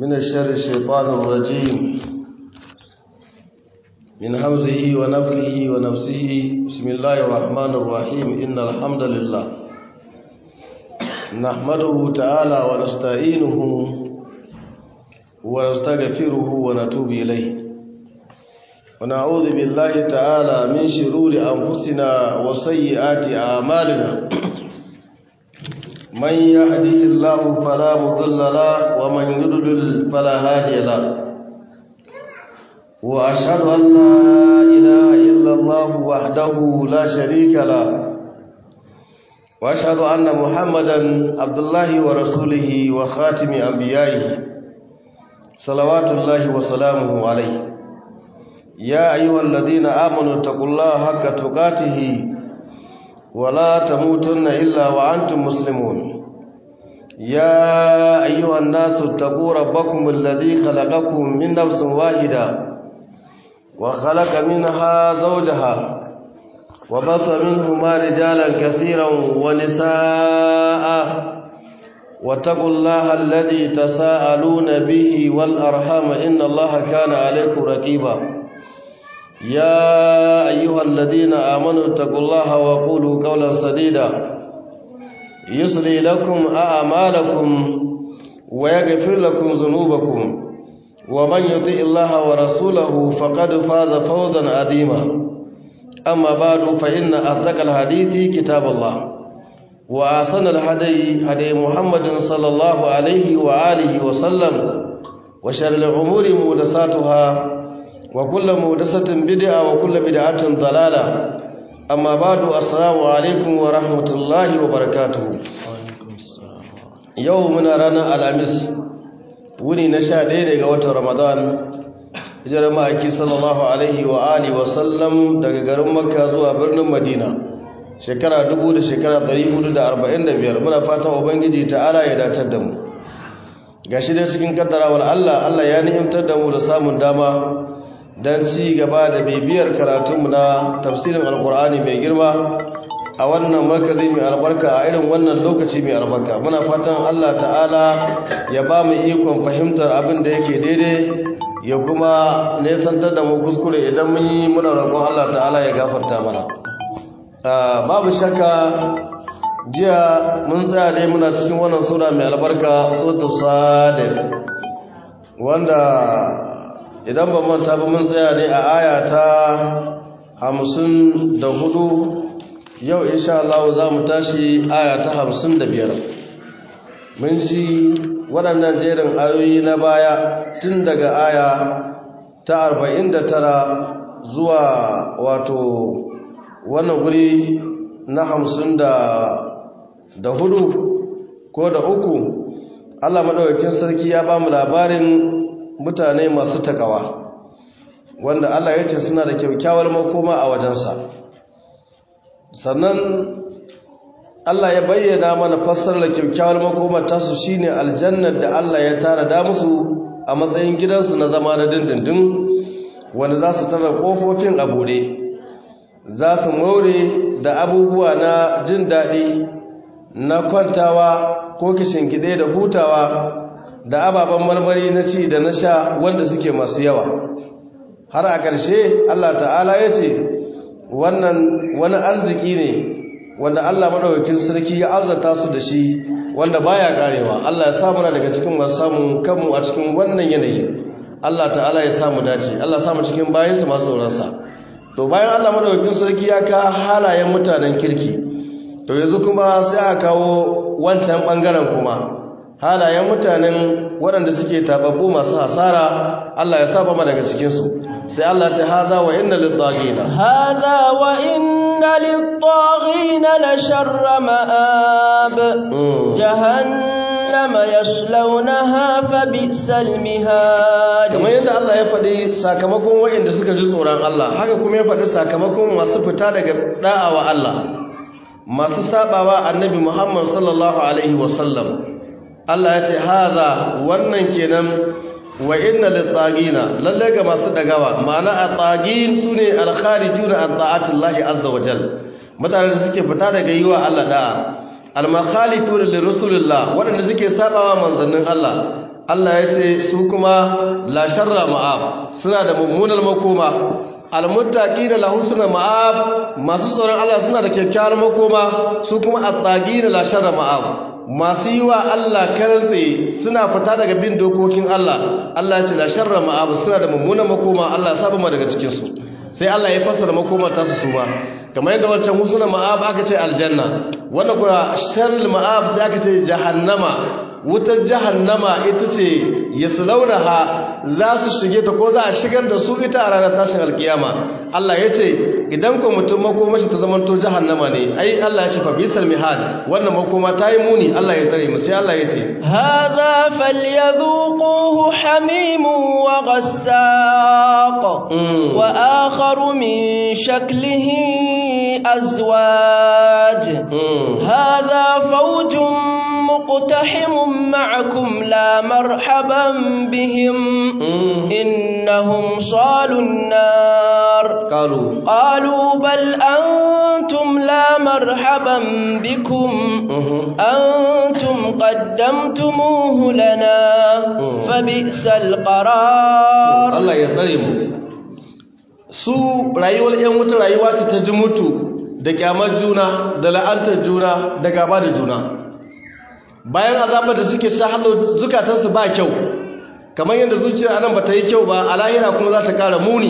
من الشر الشيطان الرجيم من همزه ونفخه ونفسه بسم الله الرحمن الرحيم إن الحمد لله نحمده تعالى ونستعينه ونستغفره ونتوب إليه ونعوذ بالله تعالى من شرور أنفسنا وسيئات أعمالنا من يهده الله فلا مضل له ومن يضلل فلا هادي له واشهد ان لا اله الا الله وحده لا شريك له واشهد ان محمدا عبد الله ورسوله وخاتم انبيائه صلوات الله وسلامه عليه يا ايها الذين امنوا اتقوا الله حق تقاته ولا تموتن إلا وأنتم مسلمون يا أيها الناس اتقوا ربكم الذي خلقكم من نفس واحدة وخلق منها زوجها وبث منهما رجالا كثيرا ونساء واتقوا الله الذي تساءلون به والأرحام إن الله كان عليكم رقيبا يا أيها الذين آمنوا اتقوا الله وقولوا قولا سديدا يصلي لكم أعمالكم ويغفر لكم ذنوبكم ومن يطع الله ورسوله فقد فاز فوزا عظيما أما بعد فإن أصدق الحديث كتاب الله وأحسن الهدي هدي محمد صلى الله عليه وآله وسلم وشر الأمور محدثاتها وكل مهدسة بدعة وكل بدعة ضلالة أما بعد السلام عليكم ورحمة الله وبركاته يومنا رانا الأمس wuni na sha ɗaya daga watan ramadan hijirar ma'aiki sallallahu alaihi wa alihi wa sallam daga garin makka zuwa birnin madina shekara dubu da shekara ɗari hudu da arba'in da biyar muna fatan ubangiji ta'ala ya datar da mu ga shi da cikin kaddarawar allah allah ya ni'imtar da mu da samun dama don ci gaba da bibiyar karatunmu na tafsirin alkur'ani mai girma a wannan markazi mai albarka a irin wannan lokaci mai albarka muna fatan allah ta'ala ya ba mu ikon fahimtar abin da yake daidai ya kuma nesantar da mu kuskure idan mun yi muna roƙon allah ta'ala ya gafarta mana babu shakka jiya mun tsaya dai muna cikin wannan sura mai albarka suratul sadid wanda idan ba manta ba mun tsaya ne a aya ta hamsin da hudu yau insha Allah za mu tashi aya ta hamsin da biyar mun ji waɗannan jerin ayoyi na baya tun daga aya ta arba'in da tara zuwa wato wannan guri na hamsin da hudu ko da uku Allah maɗaukakin sarki ya ba mu labarin mutane masu takawa wanda Allah ya ce suna da kyaukyawar makoma a wajensa sannan Allah ya bayyana mana fassarar kyaukyawar makomar tasu shine aljannar da Allah ya tara da musu a matsayin gidansu na zama na dindindin wanda za su tara kofofin a bude za su more da abubuwa na jin daɗi na kwantawa ko kishin gide da hutawa da ababen marmari na ci da na sha wanda suke masu yawa har a ƙarshe Allah ta'ala ya ce wannan wani arziki ne wanda Allah maɗaukakin sarki ya arzata su da shi wanda baya karewa Allah ya samu daga cikin masu samun kanmu a cikin wannan yanayi Allah ta'ala ya samu dace Allah ya samu cikin bayansa masu tsoronsa to bayan Allah maɗaukakin sarki ya ka halayen mutanen kirki to yanzu kuma sai a kawo wancan ɓangaren kuma halayen mutanen waɗanda suke tababbu masu hasara Allah ya saba ma daga cikinsu sai Allah ta haza wa inna lit-taghina hada wa inna lit-taghina la sharra ma'ab jahannama yaslawnaha fa bi'sal mihad kamar yadda Allah ya faɗi sakamakon waɗanda suka ji tsoron Allah haka kuma ya faɗi sakamakon masu fita daga da'awa Allah masu sabawa annabi Muhammad sallallahu alaihi wasallam Allah ya ce haza wannan kenan wa inna lit-tagina lalle ga masu dagawa ma'ana at-tagin sune al-kharijuna an ta'atillahi azza wa jal mutanen da suke fita daga yiwa Allah da al-makhalifuna li rasulillah wadanda suke sabawa manzannin Allah Allah ya ce su kuma la sharra ma'ab suna da mummunar makoma almuttaqina la husna ma'ab masu tsoron Allah suna da kyakkyawar makoma su kuma attaqina la sharra ma'ab masu yi wa Allah karantse suna fita daga bin dokokin Allah Allah ya ce la sharra ma'ab suna da mummunar makoma Allah ya saba mu daga cikin su sai Allah ya fassara makomar ta su suma kamar yadda wancan husna ma'ab aka ce aljanna wanda kuma sharrul ma'ab sai aka ce jahannama wutar jahannama ita ce yaslaunaha za su shige ta ko za a shigar da su ita a ranar tashin alkiyama Allah ya ce idan ko mutum makomashi ta zamanto jahannama ne ai Allah ya ce fa bisal mihad wannan makoma ta yi muni Allah ya tsare mu sai Allah ya ce hadha falyadhuquhu hamimun wa ghassaq wa akharu min shaklihi azwaj hadha fawjun مقتحم معكم لا مرحبا بهم إنهم صالوا النار قالوا قالوا بل أنتم لا مرحبا بكم أنتم قدمتموه لنا فبئس القرار الله يسلم su rayuwar 'yan wuta rayuwa ce ta ji mutu da kyamar juna da la'antar juna da gaba da juna bayan azabar da suke sha hallo zukatansu ba kyau kamar yadda zuciyar anan bata yi kyau ba a lahira kuma za ta kara muni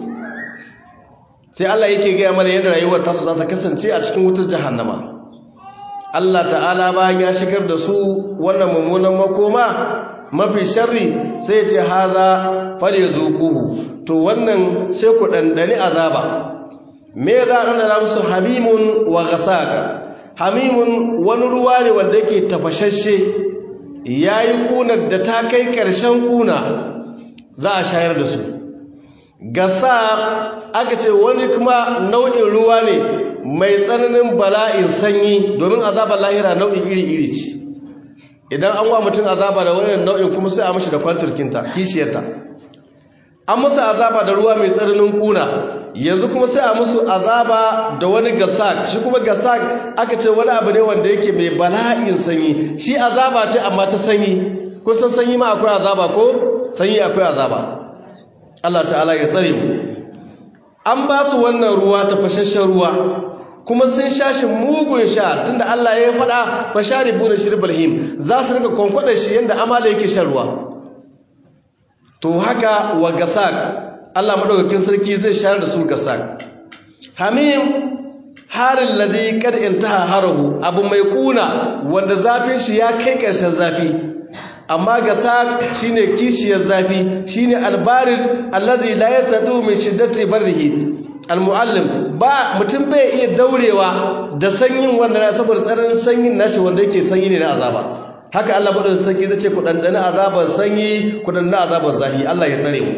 sai Allah yake gaya mana yadda rayuwar tasu za ta kasance a cikin wutar jahannama Allah ta'ala bayan ya shigar da su wannan mummunan makoma mafi sharri sai ya ce haza fale zuquhu to wannan sai ku dandani azaba me za a dandana musu hamimun wa ghasaka hamimun wani ruwa ne wanda yake tafashashe ya yi ƙunar da ta kai ƙarshen ƙuna za a shayar da su gasa aka ce wani kuma nau'in ruwa ne mai tsananin bala'in sanyi domin azabar lahira nau'in iri-iri ce idan an wa mutum azaba da wani nau'in kuma sai a mashi da kwantarkinta kishiyarta an musu azaba da ruwa mai tsananin ƙuna yanzu kuma sai a musu azaba da wani gasak shi kuma gasak aka ce wani abu ne wanda yake mai bala'in sanyi shi azaba ce amma ta sanyi kusan sanyi ma akwai azaba ko sanyi akwai azaba Allah ta'ala ya tsare mu an ba su wannan ruwa ta fashashen ruwa kuma sun sha shi mugun sha tunda Allah ya faɗa fa sharibu da shirbal him za su rika kwankwada shi yanda amala yake shan ruwa to haka wa gasak Allah madaukakin sarki zai shayar da su gasak hamim harin ladhi kad intaha harahu abu mai kuna wanda zafin shi ya kai karshen zafi amma gasak shine kishiyar zafi shine albarid alladhi la yatadu min shiddati barrihi almuallim ba mutum bai iya daurewa da sanyin wannan saboda tsananin sanyin nashi wanda yake sanyi ne na azaba haka Allah madaukakin sarki zai ce ku dandana azabar sanyi ku dandana azabar zahi Allah ya tsare mu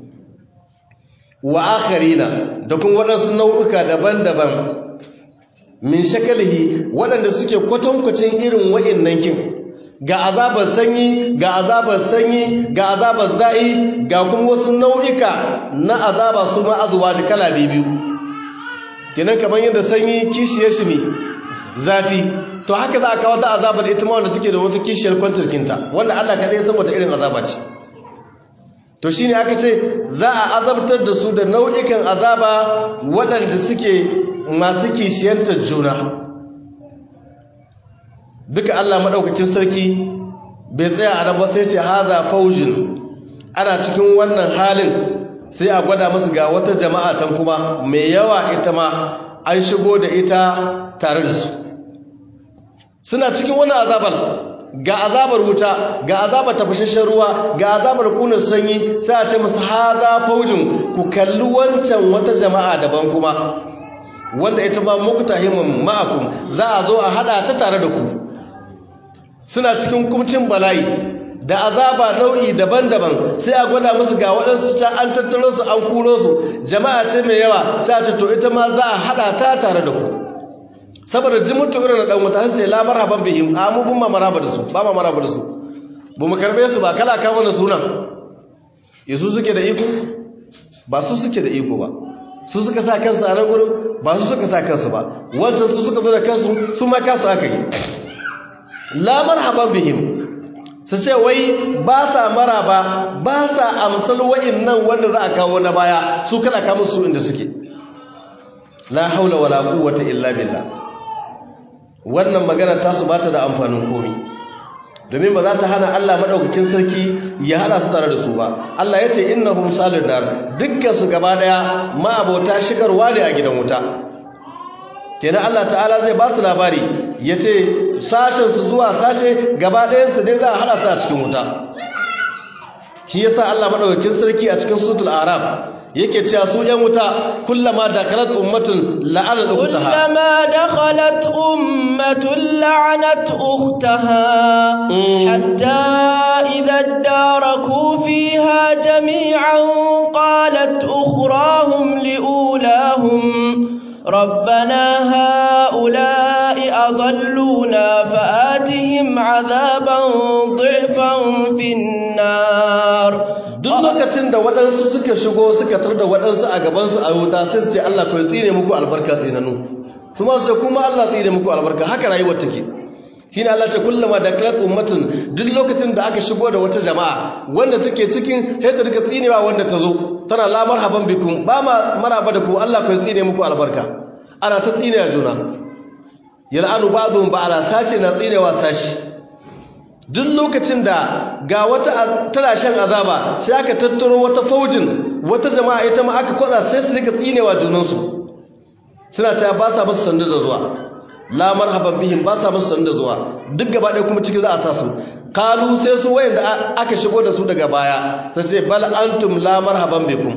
wa akharina da kuma waɗansu nau'uka daban-daban min shakalihi waɗanda suke kwatankwacin irin wa'innan kin ga azabar sanyi ga azabar sanyi ga azabar za'i ga kuma wasu nau'ika na azaba su ma azuwa da kala biyu kenan kamar yadda sanyi kishiyar shi ne zafi to haka za a kawo ta azabar ita ma wanda take da wata kishiyar kwantarkinta wanda Allah kaɗai ya san wata irin azaba ce to shine aka ce za a azabtar da su da nau'ikan azaba waɗanda suke masu kishiyantar juna duka Allah maɗaukakin sarki bai tsaya a nan ba sai ce haza faujin ana cikin wannan halin sai a gwada musu ga wata jama'a can kuma mai yawa ita ma an shigo da ita tare da su suna cikin wannan azabar ga azabar wuta ga azabar tafashashen ruwa ga azabar kunar sanyi sai a ce musu haza faujin ku kalli wancan wata jama'a daban kuma wanda ita ba muku tahimin ma'akum za a zo a hada ta tare da ku suna cikin kumcin bala'i da azaba nau'i daban-daban sai a gwada musu ga waɗansu ta an tattaro su an kuro su jama'a ce mai yawa sai a ce to ita ma za a hada ta tare da ku saboda jimutu irin dan wuta sai la marhaban bihim amu bin maraba da su ba ma maraba da su bu mu karbe su ba kala ka mana sunan yesu suke da iko ba su suke da iko ba su suka sa kansu a nan gurin ba su suka sa kansu ba wancan su suka zo da kansu su ma kansu aka yi la marhaban bihim su ce wai ba sa maraba ba sa amsal wa'innan wanda za a kawo na baya su kada kama su inda suke la haula wala quwwata illa billah wannan magana ta su bata da amfanin komai domin ba za ta hana Allah madaukakin sarki ya hada su tare da su ba Allah ya ce innahum salidar dukkan su gaba daya ma'abota shigarwa ne a gidan wuta kenan Allah ta'ala zai ba su labari ya ce sashensu zuwa sashe gaba ɗayansu dai za a hada su a cikin wuta shi yasa Allah madaukakin sarki a cikin sutul arab yake cewa su yan wuta kullama dakalat ummatun la'anat ukhtaha kullama dakhalat ummatun la'anat ukhtaha hatta idha daraku fiha jami'an qalat ukhrahum liulahum ربنا هؤلاء أضلونا فآتهم عذابا ضعفا في النار duk lokacin da waɗansu suka shigo suka tar da waɗansu a gabansu a wuta sai su ce Allah kai tsine muku albarka tsinanu su ma su ce kuma Allah tsine muku albarka haka rayuwar take shi ne Allah ce kullama da kalat ummatin duk lokacin da aka shigo da wata jama'a wanda take cikin sai ta rika tsinewa wanda ta zo tana la marhaban bikum ba ma maraba da ku Allah kai tsine muku albarka ana ta tsine juna yal'anu ba'dhum ba'ala sace na tsinewa sashi duk lokacin da ga wata tana shan azaba sai aka tattaro wata faujin wata jama'a ita ma aka kwatsa sai su rika tsinewa junansu suna cewa ba sa musu sanda da zuwa la marhaban bihim ba sa musu sanda zuwa duk gaba ɗaya kuma ciki za a sa su kalu sai su wayanda aka shigo da su daga baya sai ce bal antum la marhaban bikum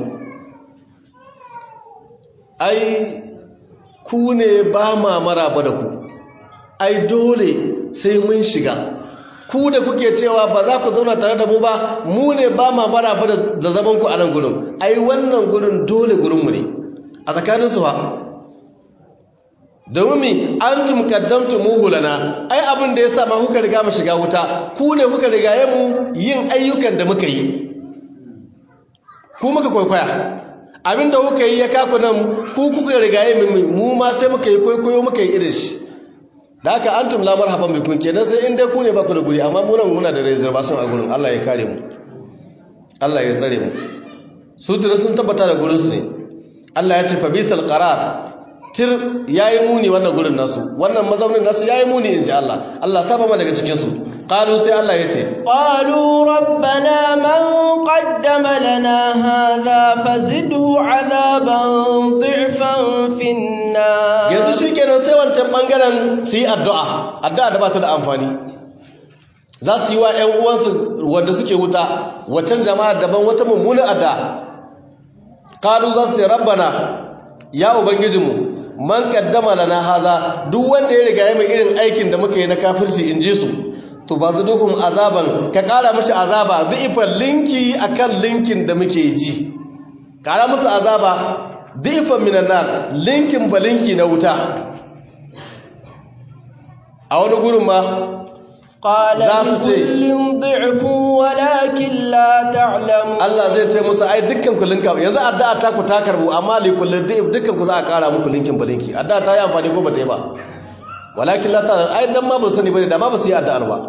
ai ku ne ba ma maraba da ku ai dole sai mun shiga ku da kuke cewa ba za ku zauna tare da mu ba mu ne ba ma maraba da zaman ku a nan gurin ai wannan gurin dole gurinmu ne a tsakanin su ba domin mi an tum kaddamtu muhu lana ai abin da ya sa ma kuka riga mu shiga wuta ku ne kuka riga mu yin ayyukan da muka yi ku muka kwaikwaya abin da kuka yi ya kaku nan ku kuka riga mu mu ma sai muka yi kwaikwayo muka yi irin shi da haka antum la marhaban bikum kenan sai in dai ku ne ba ku da guri amma mu nan muna da reservation a gurin Allah ya kare mu Allah ya tsare mu su tuna sun tabbata da gurin su ne Allah ya ce fa bisal qarar tir yayi muni wannan gurin nasu wannan mazaunin nasu yayi muni inji Allah Allah saba ma daga cikin su qalu sai Allah ya ce qalu rabbana man qaddama lana hadha fazidhu adaban dhifan fin nar yanzu shikenan sai wancan bangaren su yi addu'a addu'a da ba ta da amfani za su yi wa ƴan uwansu wanda suke wuta waccan jama'a daban wata mummunan addu'a qalu za su ce rabbana ya ubangijinmu man kaddama lana haza duk wanda ya riga ya mai irin aikin da muka yi na kafirci in ji su to ba zuduhum azaban ka kara mishi azaba dhifan linki akan linkin da muke ji kara musu azaba dhifan minan nar linkin ba linki na wuta a wani gurin ma قال لكل ضعف ولكن لا تعلم Allah zai ce musu ai dukkan ku linka yanzu addu'a ta ku ta karbu amma li kulli dhif dukkan ku za a kara muku linkin balinki addu'a ta yi amfani ko ba ta yi ba walakin la ta ai dan ma ba sani bane da ma ba su yi addu'ar ba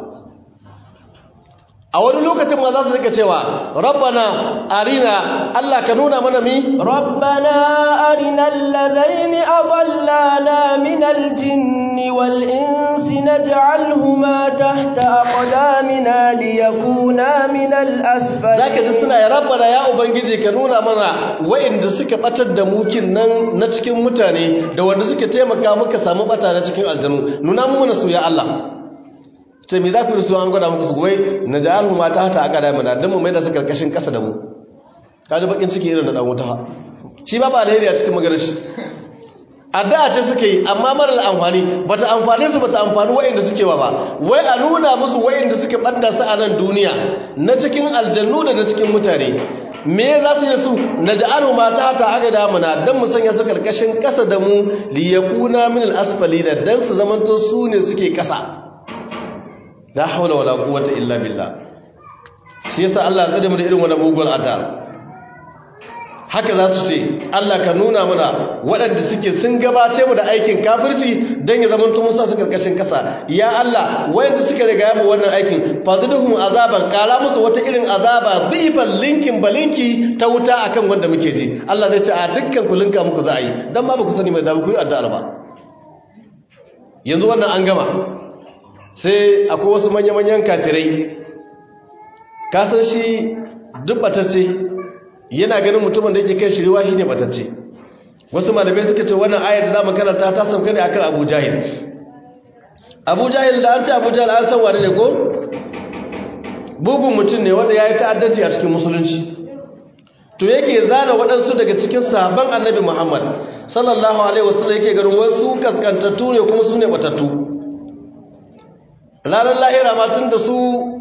a wani lokacin ma za su rika cewa rabbana arina Allah ka nuna mana mi rabbana arina alladhaini adallana min aljinni wal insi naj'alhuma tahta aqdamina liyakuna min al-asfal zaka ji suna ya rabbana ya ubangiji ka nuna mana wa'inda suka batar da mukin nan na cikin mutane da wanda suka taimaka muka samu bata na cikin aljanu nuna mu mana su ya Allah ce me za ku rusu an gwada muku su wai na ja'alhu ma ta hata aka da mana dan mu mai da su karkashin kasa da mu kaji bakin ciki irin da dan wuta shi ba ba alheri a cikin maganar shi addu'a ce suka yi amma marar amfani bata amfane su bata amfani wa'inda suke wa ba wai a nuna musu wa'inda suke ɓadda su a nan duniya na cikin aljannu da na cikin mutane me za su yi su na ja'alu ma ta ta aga damuna don mu sanya su karkashin ƙasa da mu liyakuna min al-asfali da dan su zamanto su ne suke ƙasa la haula wala quwwata illa billah shi yasa Allah ya tsare mu da irin wannan mugun addu'a haka za su ce Allah ka nuna mana waɗanda suke sun gabace mu da aikin kafirci don ya zama tun sa su karkashin ƙasa ya Allah wayanda suka riga yamu wannan aikin fadluhum azaban kara musu wata irin azaba dhifan linkin balinki ta wuta akan wanda muke ji Allah zai ce a dukkan ku linka muku za a yi dan ba ku sani mai da ku yi addu'a ba yanzu wannan an gama sai akwai wasu manya-manyan kafirai ka san shi duk batacce yana ganin mutumin da yake kai shiriwa shi ne batacce wasu malamai suka ce wannan ayar da za mu karanta ta sauka ne akan abu jahil abu jahil da an ce abu jahil an san wani ne ko bugun mutum ne wanda ya yi ta'addanci a cikin musulunci to yake zana waɗansu daga cikin sahabban annabi muhammad sallallahu alaihi wasallam yake ganin wasu kaskantattu ne kuma su ne batattu ranar lahira ma tun da su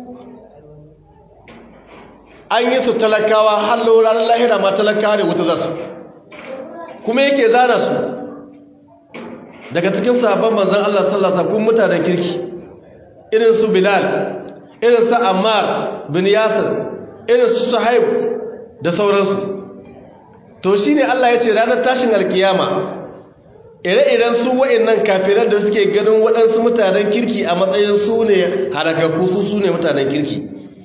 an yi su talakawa hallo ranar lahira ma talakawa ne wuta za su kuma yake zana su daga cikin sabon manzan Allah sallasa kun mutanen kirki irin su bilal irin su ammar bin yasir irin su suhaib da sauransu to shi ne Allah ya ce ranar tashin alkiyama ire-iren su wa'annan kafiran da suke ganin waɗansu mutanen kirki a matsayin su ne harakakku su su ne mutanen kirki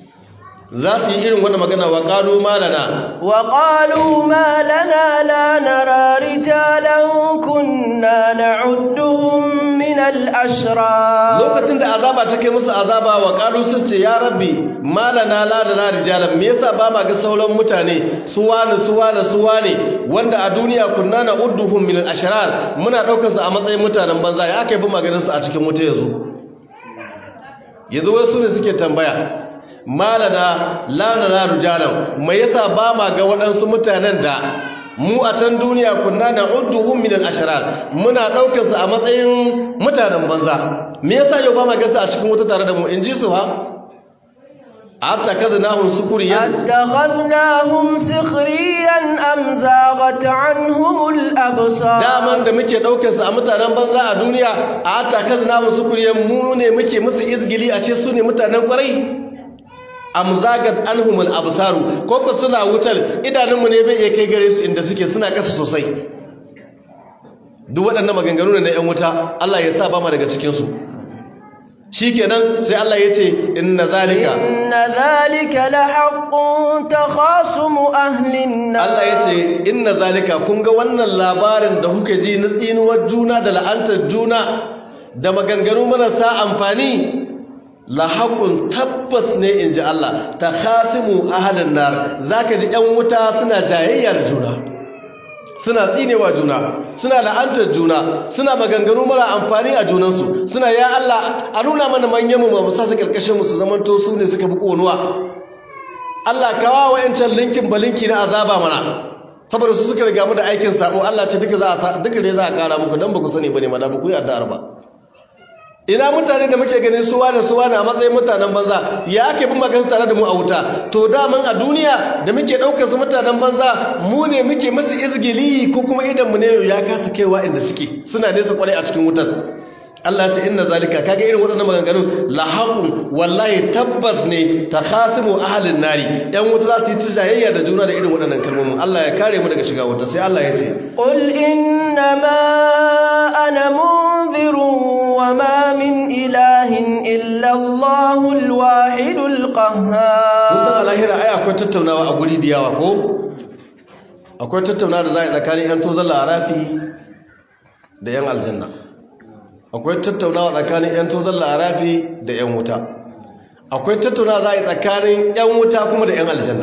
za su yi irin wanda magana wa ƙalu malana wa ƙalu malana la nara rijalan kunna na'udduhum min al-ashra lokacin da azaba ta kai musu azaba wa ƙalu su ce ya rabbi malana la nara rijalan me yasa ba ma ga sauran mutane su wani su wani su wani wanda a duniya kunna na'udduhum min al-ashrar muna daukar su a matsayin mutanen banza ya aka yi bi maganin su a cikin wuta yanzu yanzu wasu ne suke tambaya malana lanana rujalan mai yasa ba ma ga waɗansu mutanen da mu a can duniya kunna na udduhum min al-ashrar muna daukar su a matsayin mutanen banza me yasa yau ba ma ga su a cikin wuta tare da mu in ji su ha أتخذناهم سخريا أتخذناهم سخريا أم زاغت عنهم الأبصار daman da muke daukar su a mutanen banza a duniya a atakaznahum sukuriyan mu ne muke musu izgili a ce su ne mutanen kwarai am zagat anhum al absaru ko ko suna wutar idanunmu ne bai iya kai gare su inda suke suna kasa sosai duk waɗannan maganganu ne na 'yan wuta Allah ya sa ba mu daga cikin su shikenan sai Allah ya ce inna zalika inna zalika lahaqqun takhasumu ahlin nar Allah ya ce inna zalika kun ga wannan labarin da kuke ji na tsinuwar juna da la'antar juna da maganganu marasa amfani lahaqqun tabbas ne inji Allah takhasimu ahlin nar zaka ji ƴan wuta suna jayayya da juna suna tsinewa juna suna la'antar juna suna maganganu mara amfani a junansu suna ya Allah a nuna mana manyan mu mu sa su karkashin mu su zamanto su ne suka bi konuwa Allah kawa wa'ancan linkin balinki na azaba mana saboda su suka riga mu da aikin sabo Allah ce duka za a duka ne za a kara muku dan ba ku sani bane ma da ba ku yi addu'ar ba ina mutane da muke ganin suwa da suwa na matsayin mutanen banza ya ake bin magana tare da mu a wuta to daman a duniya da muke ɗaukar su mutanen banza mu ne muke masu izgili ko kuma idan mu ne ya kasa kaiwa inda suke suna nesa kwarai a cikin wutar Allah ce inna zalika kaga irin waɗannan maganganun lahaqun wallahi tabbas ne takhasimu ahlin nari ɗan wuta za su yi tijayayya da juna da irin waɗannan kalmomin Allah ya kare mu daga shiga wuta sai Allah ya ce qul innama ana munzirun وما من إله إلا الله الواحد القهار musan alahira ai akwai tattaunawa a guri da yawa ko akwai tattaunawa da za a yi tsakanin yan tozon larafi da yan aljanna akwai tattaunawa tsakanin yan tozon larafi da yan wuta akwai tattaunawa za a yi tsakanin yan wuta kuma da yan aljanna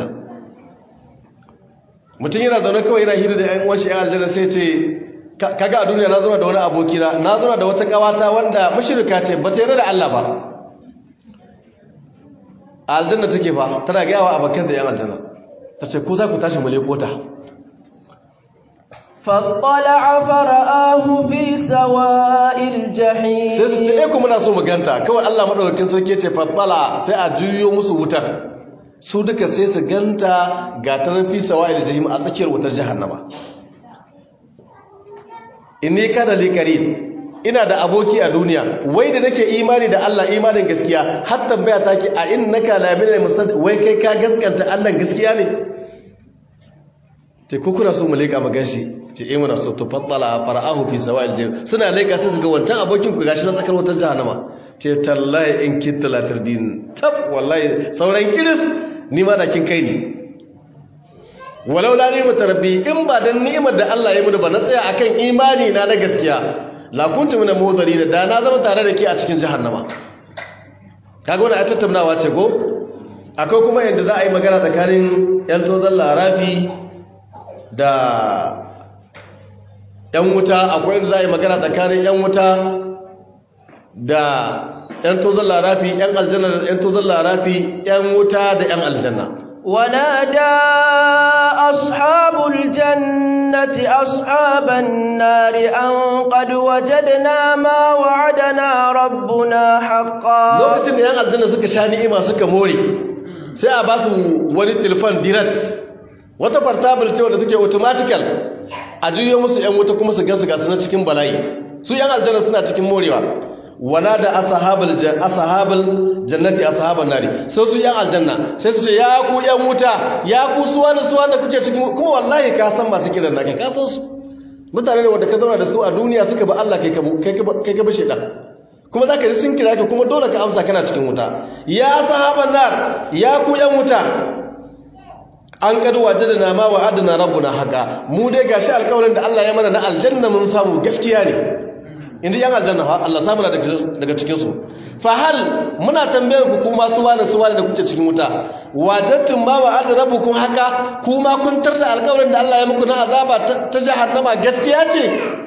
mutum yana zaune kawai yana hira da yan washe yan aljanna sai ce kaga a duniya na zauna da wani abokina na zauna da wata kawata wanda mashirka ce ba ta yarda da Allah ba a aljanna take fa tana gayawa abokan da yan aljanna ta ce ko za ku tashi mu leko ta فاطلع فرآه في سواء الجحيم sai su ce eh kuma muna so mu ganta kawai Allah madaukakin sarki ce fattala sai a juyo musu wutar su duka sai su ganta ga ta fi sawa'il jahim a tsakiyar wutar jahannama inni kana li karim ina da aboki a duniya wai da nake imani da Allah imanin gaskiya har tambaya take a innaka la min musad wai kai ka gaskanta Allah gaskiya ne ce ko kuna so mu leƙa mu ganshi ce eh muna so to faddala fara'ahu fi sawa'il jahim suna leƙa sai su ga wancan abokin ku gashi na tsakar wutar jahannama ce tallahi in kitta la tardin tab wallahi sauran kiris ni ma da kin kai ni walau la ni'mat rabbi in ba dan ni'imar da Allah ya muni ba na tsaya akan imani na na gaskiya la kuntu min muhdharin da na zama tare da ke a cikin jahannama kaga wannan ayat tattaunawa ce go akwai kuma yadda za a yi magana tsakanin yan tozan larafi da yan wuta akwai yadda za a yi magana tsakanin yan wuta da yan tozan larafi yan aljanna da yan tozan larafi yan wuta da yan aljanna ونادى أصحاب الجنة أصحاب النار أن قد وجدنا ما وعدنا ربنا حقا lokacin da yan aljanna suka sha ni'ima suka more sai a ba su wani telefon direct wata portable ce wanda take automatical a juyo musu yan wuta kuma su ga su gasu na cikin bala'i su yan aljanna suna cikin morewa wana da ashabul ashabul jannati ashaban nari sai su yan aljanna sai su ce ya ku yan wuta ya ku suwa da suwa da kuke cikin kuma wallahi ka san masu kiran naka ka san su mutane ne wanda ka zauna da su a duniya suka ba Allah kai ka kai ka bashe dan kuma zaka ji sun kira ka kuma dole ka amsa kana cikin wuta ya sahaban nar ya ku yan wuta an kadu wajadna ma wa'adna rabbuna haqa mu dai gashi alƙawarin da Allah ya mana na aljanna mun samu gaskiya ne inda yan aljanna fa Allah samu na daga cikin su fa hal muna tambayar ku kuma su wani su wani da kuke cikin wuta wajadtum ma wa'ada rabbukum haqa kuma kun tarda alƙawarin da Allah ya muku na azaba ta jahannama gaskiya ce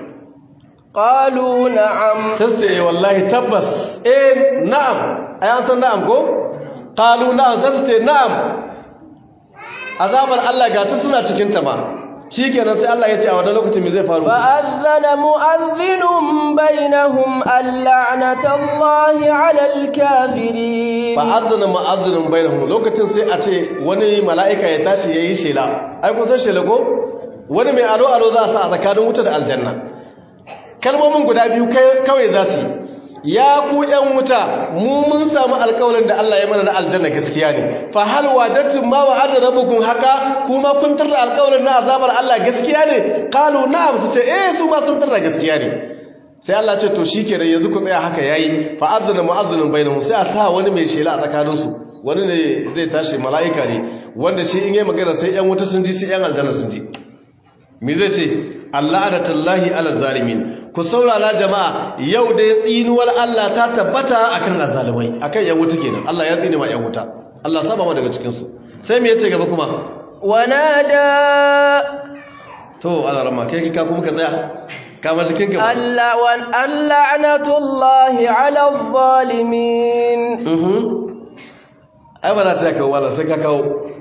qalu na'am sai sai wallahi tabbas eh na'am ayan san na'am ko qalu na'am sai sai na'am azabar Allah ga ta suna cikin ta ma shikenan sai Allah ya ce a wannan lokacin me zai faru fa'adhana mu'adhdhinun bainahum al'anatallahi 'alal kafirin fa'adhana mu'adhdhinun bainahum lokacin sai a ce wani mala'ika ya tashi yayi shela ai kun san shela ko wani mai alo alo za a sa a tsakanin wuta da aljanna kalmomin guda biyu kawai za su yi ya ku ‘yan wuta mu mun samu alkawalin da Allah ya mana na aljanna gaskiya ne fa hal wajattun ma wa adda rabbukum haka kuma kun tarda alkawalin na azabar Allah gaskiya ne qalu na'am su ce eh su ma sun tarda gaskiya ne sai Allah ce to shikenan yanzu ku tsaya haka yayi fa azana mu'azzinun bainahum sai a ta wani mai shela a tsakanin su wani ne zai tashi mala'ika ne wanda shi in yi magana sai ‘yan wuta sun ji sai ‘yan aljanna sun ji me zai ce Allah adatallahi ala zalimin ku saurara jama'a yau da ya tsinuwar Allah ta tabbata akan azalimai akan yan wuta kenan Allah ya tsine ma yan wuta Allah saba ma daga cikin su sai me yace gaba kuma wanada to Allah rama kai ka kuma ka tsaya kamar cikin gaba Allah wan al'anatullahi 'ala adh-dhalimin mhm ai ba za ta kawo wala sai ka kawo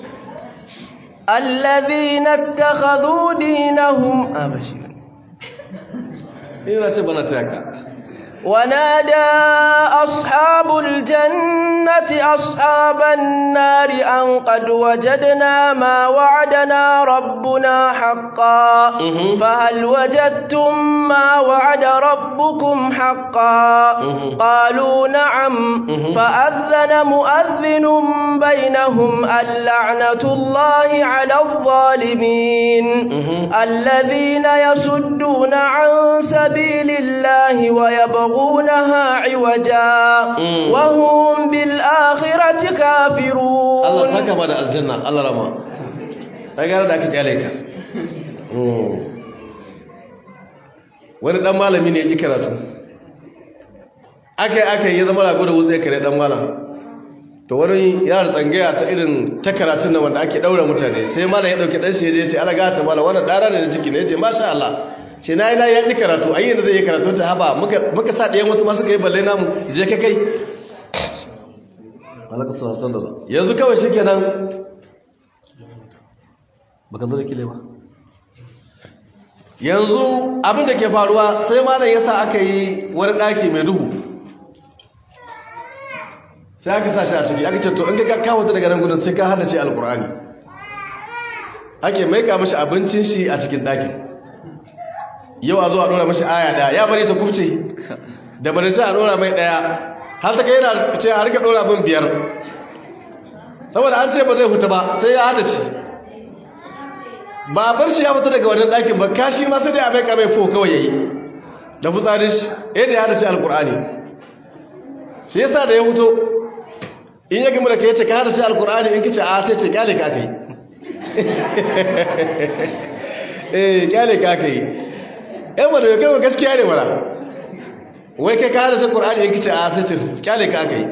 الذين اتخذوا دينهم أبشر ina ce bana ta yaka ونادى أصحاب الجنة أصحاب النار أن قد وجدنا ما وعدنا ربنا حقا مهم. فهل وجدتم ما وعد ربكم حقا مهم. قالوا نعم مهم. فأذن مؤذن بينهم اللعنة الله على الظالمين مهم. الذين يصدون عن سبيل الله ويبغونها عوجا مم. وهم بالآخرة كافرون Allah saka ba da aljanna Allah rama ta gara da aka kyale ka Mm. wani dan malami ne ya ƙi karatu aka yi aka yi ya zama rago da wutsa kare dan malam to wani yana da tsangaya ta irin ta karatun nan wanda ake daura mutane sai malam ya dauke dan shi ya je ya ce ala gata malam wannan dara ne da ciki ne ya ce masha Allah ce na yi na ya ƙi karatu ai yanzu zai yi karatu ta haba muka muka sa ɗayan wasu masu kai balle namu je ka kai alaka suna san da za yanzu kawai shi kenan baka zo da kile ba yanzu abin da ke faruwa sai malam ya sa aka yi wani ɗaki mai duhu sai aka sa shi a ciki aka ce to in ka kawo ta daga nan gudun sai ka hada ce alkur'ani ake maika mashi abincin shi a cikin ɗakin yau a zo a ɗora mashi aya ɗaya ya bari ta kubce da bari ta a ɗora mai ɗaya har ta kai yana ce a rika ɗora bin biyar saboda an ce ba zai huta ba sai ya hada shi ba bar shi ya fita daga wannan ɗakin ba kashi ma sai dai a mai kamai fo kawai yayi da fitsarin shi yadda ya hadace alkur'ani shi yasa da ya fito in ya gama da ka yace ka hadace alkur'ani in kice a sai ce kyale ka kai eh kyale ka kai eh wanda ya kai gaskiya ne wala wai kai ka hadace alkur'ani in kice a sai ce kyale ka kai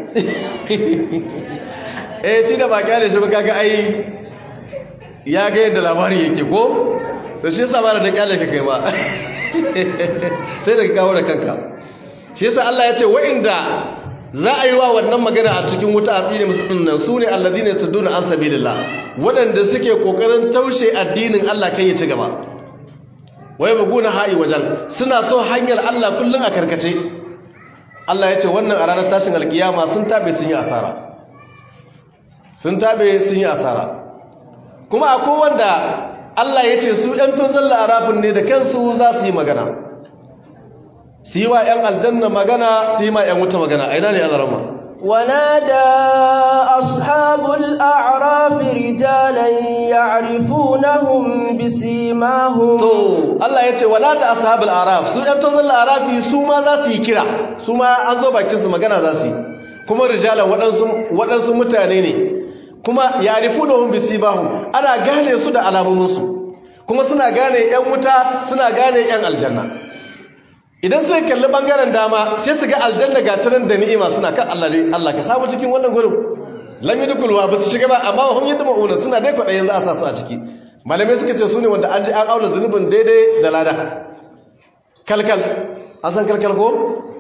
eh shi da ba kyale shi ba kaga ai ya ga yadda labarin yake ko to shi yasa ba da kyale ka kai ba sai da kawo da kanka shi yasa Allah ya ce wa'inda za a yi wa wannan magana a cikin wuta a tsine musu dinnan su ne alladhina yasudduna an sabilillah waɗanda suke kokarin taushe addinin Allah kai ya ci gaba wai buguna ha'i wajen suna so hanyar Allah kullun a karkace Allah ya ce wannan a ranar tashin alkiyama sun tabe sun yi asara sun tabe sun yi asara kuma akwai wanda Allah ya ce su ‘yan tozon la'arafin ne da kansu za su yi magana su yi wa ‘yan aljanna magana su yi ma ‘yan wuta magana a ina ne alarama ونادى أصحاب الأعراف رجالا يعرفونهم بسيماهم to Allah ya ce wala ta ashabul araf su ‘yan tozon la'arafi su ma za su yi kira su ma an zo bakin su magana za su yi kuma rijalan waɗansu mutane ne kuma yarifunahum bisibahum ana gane su da alamominsu kuma suna gane yan wuta suna gane yan aljanna idan suka kalli bangaren dama sai su ga aljanna ga tanan da ni'ima suna kan Allah ne Allah ka samu cikin wannan gurin lam yadkhulwa ba su shiga ba amma hum yadma'una suna dai kwadayin za a sa su a ciki malamai suka ce su ne wanda an ji an auna zunubin daidai da lada kalkal an san kalkal ko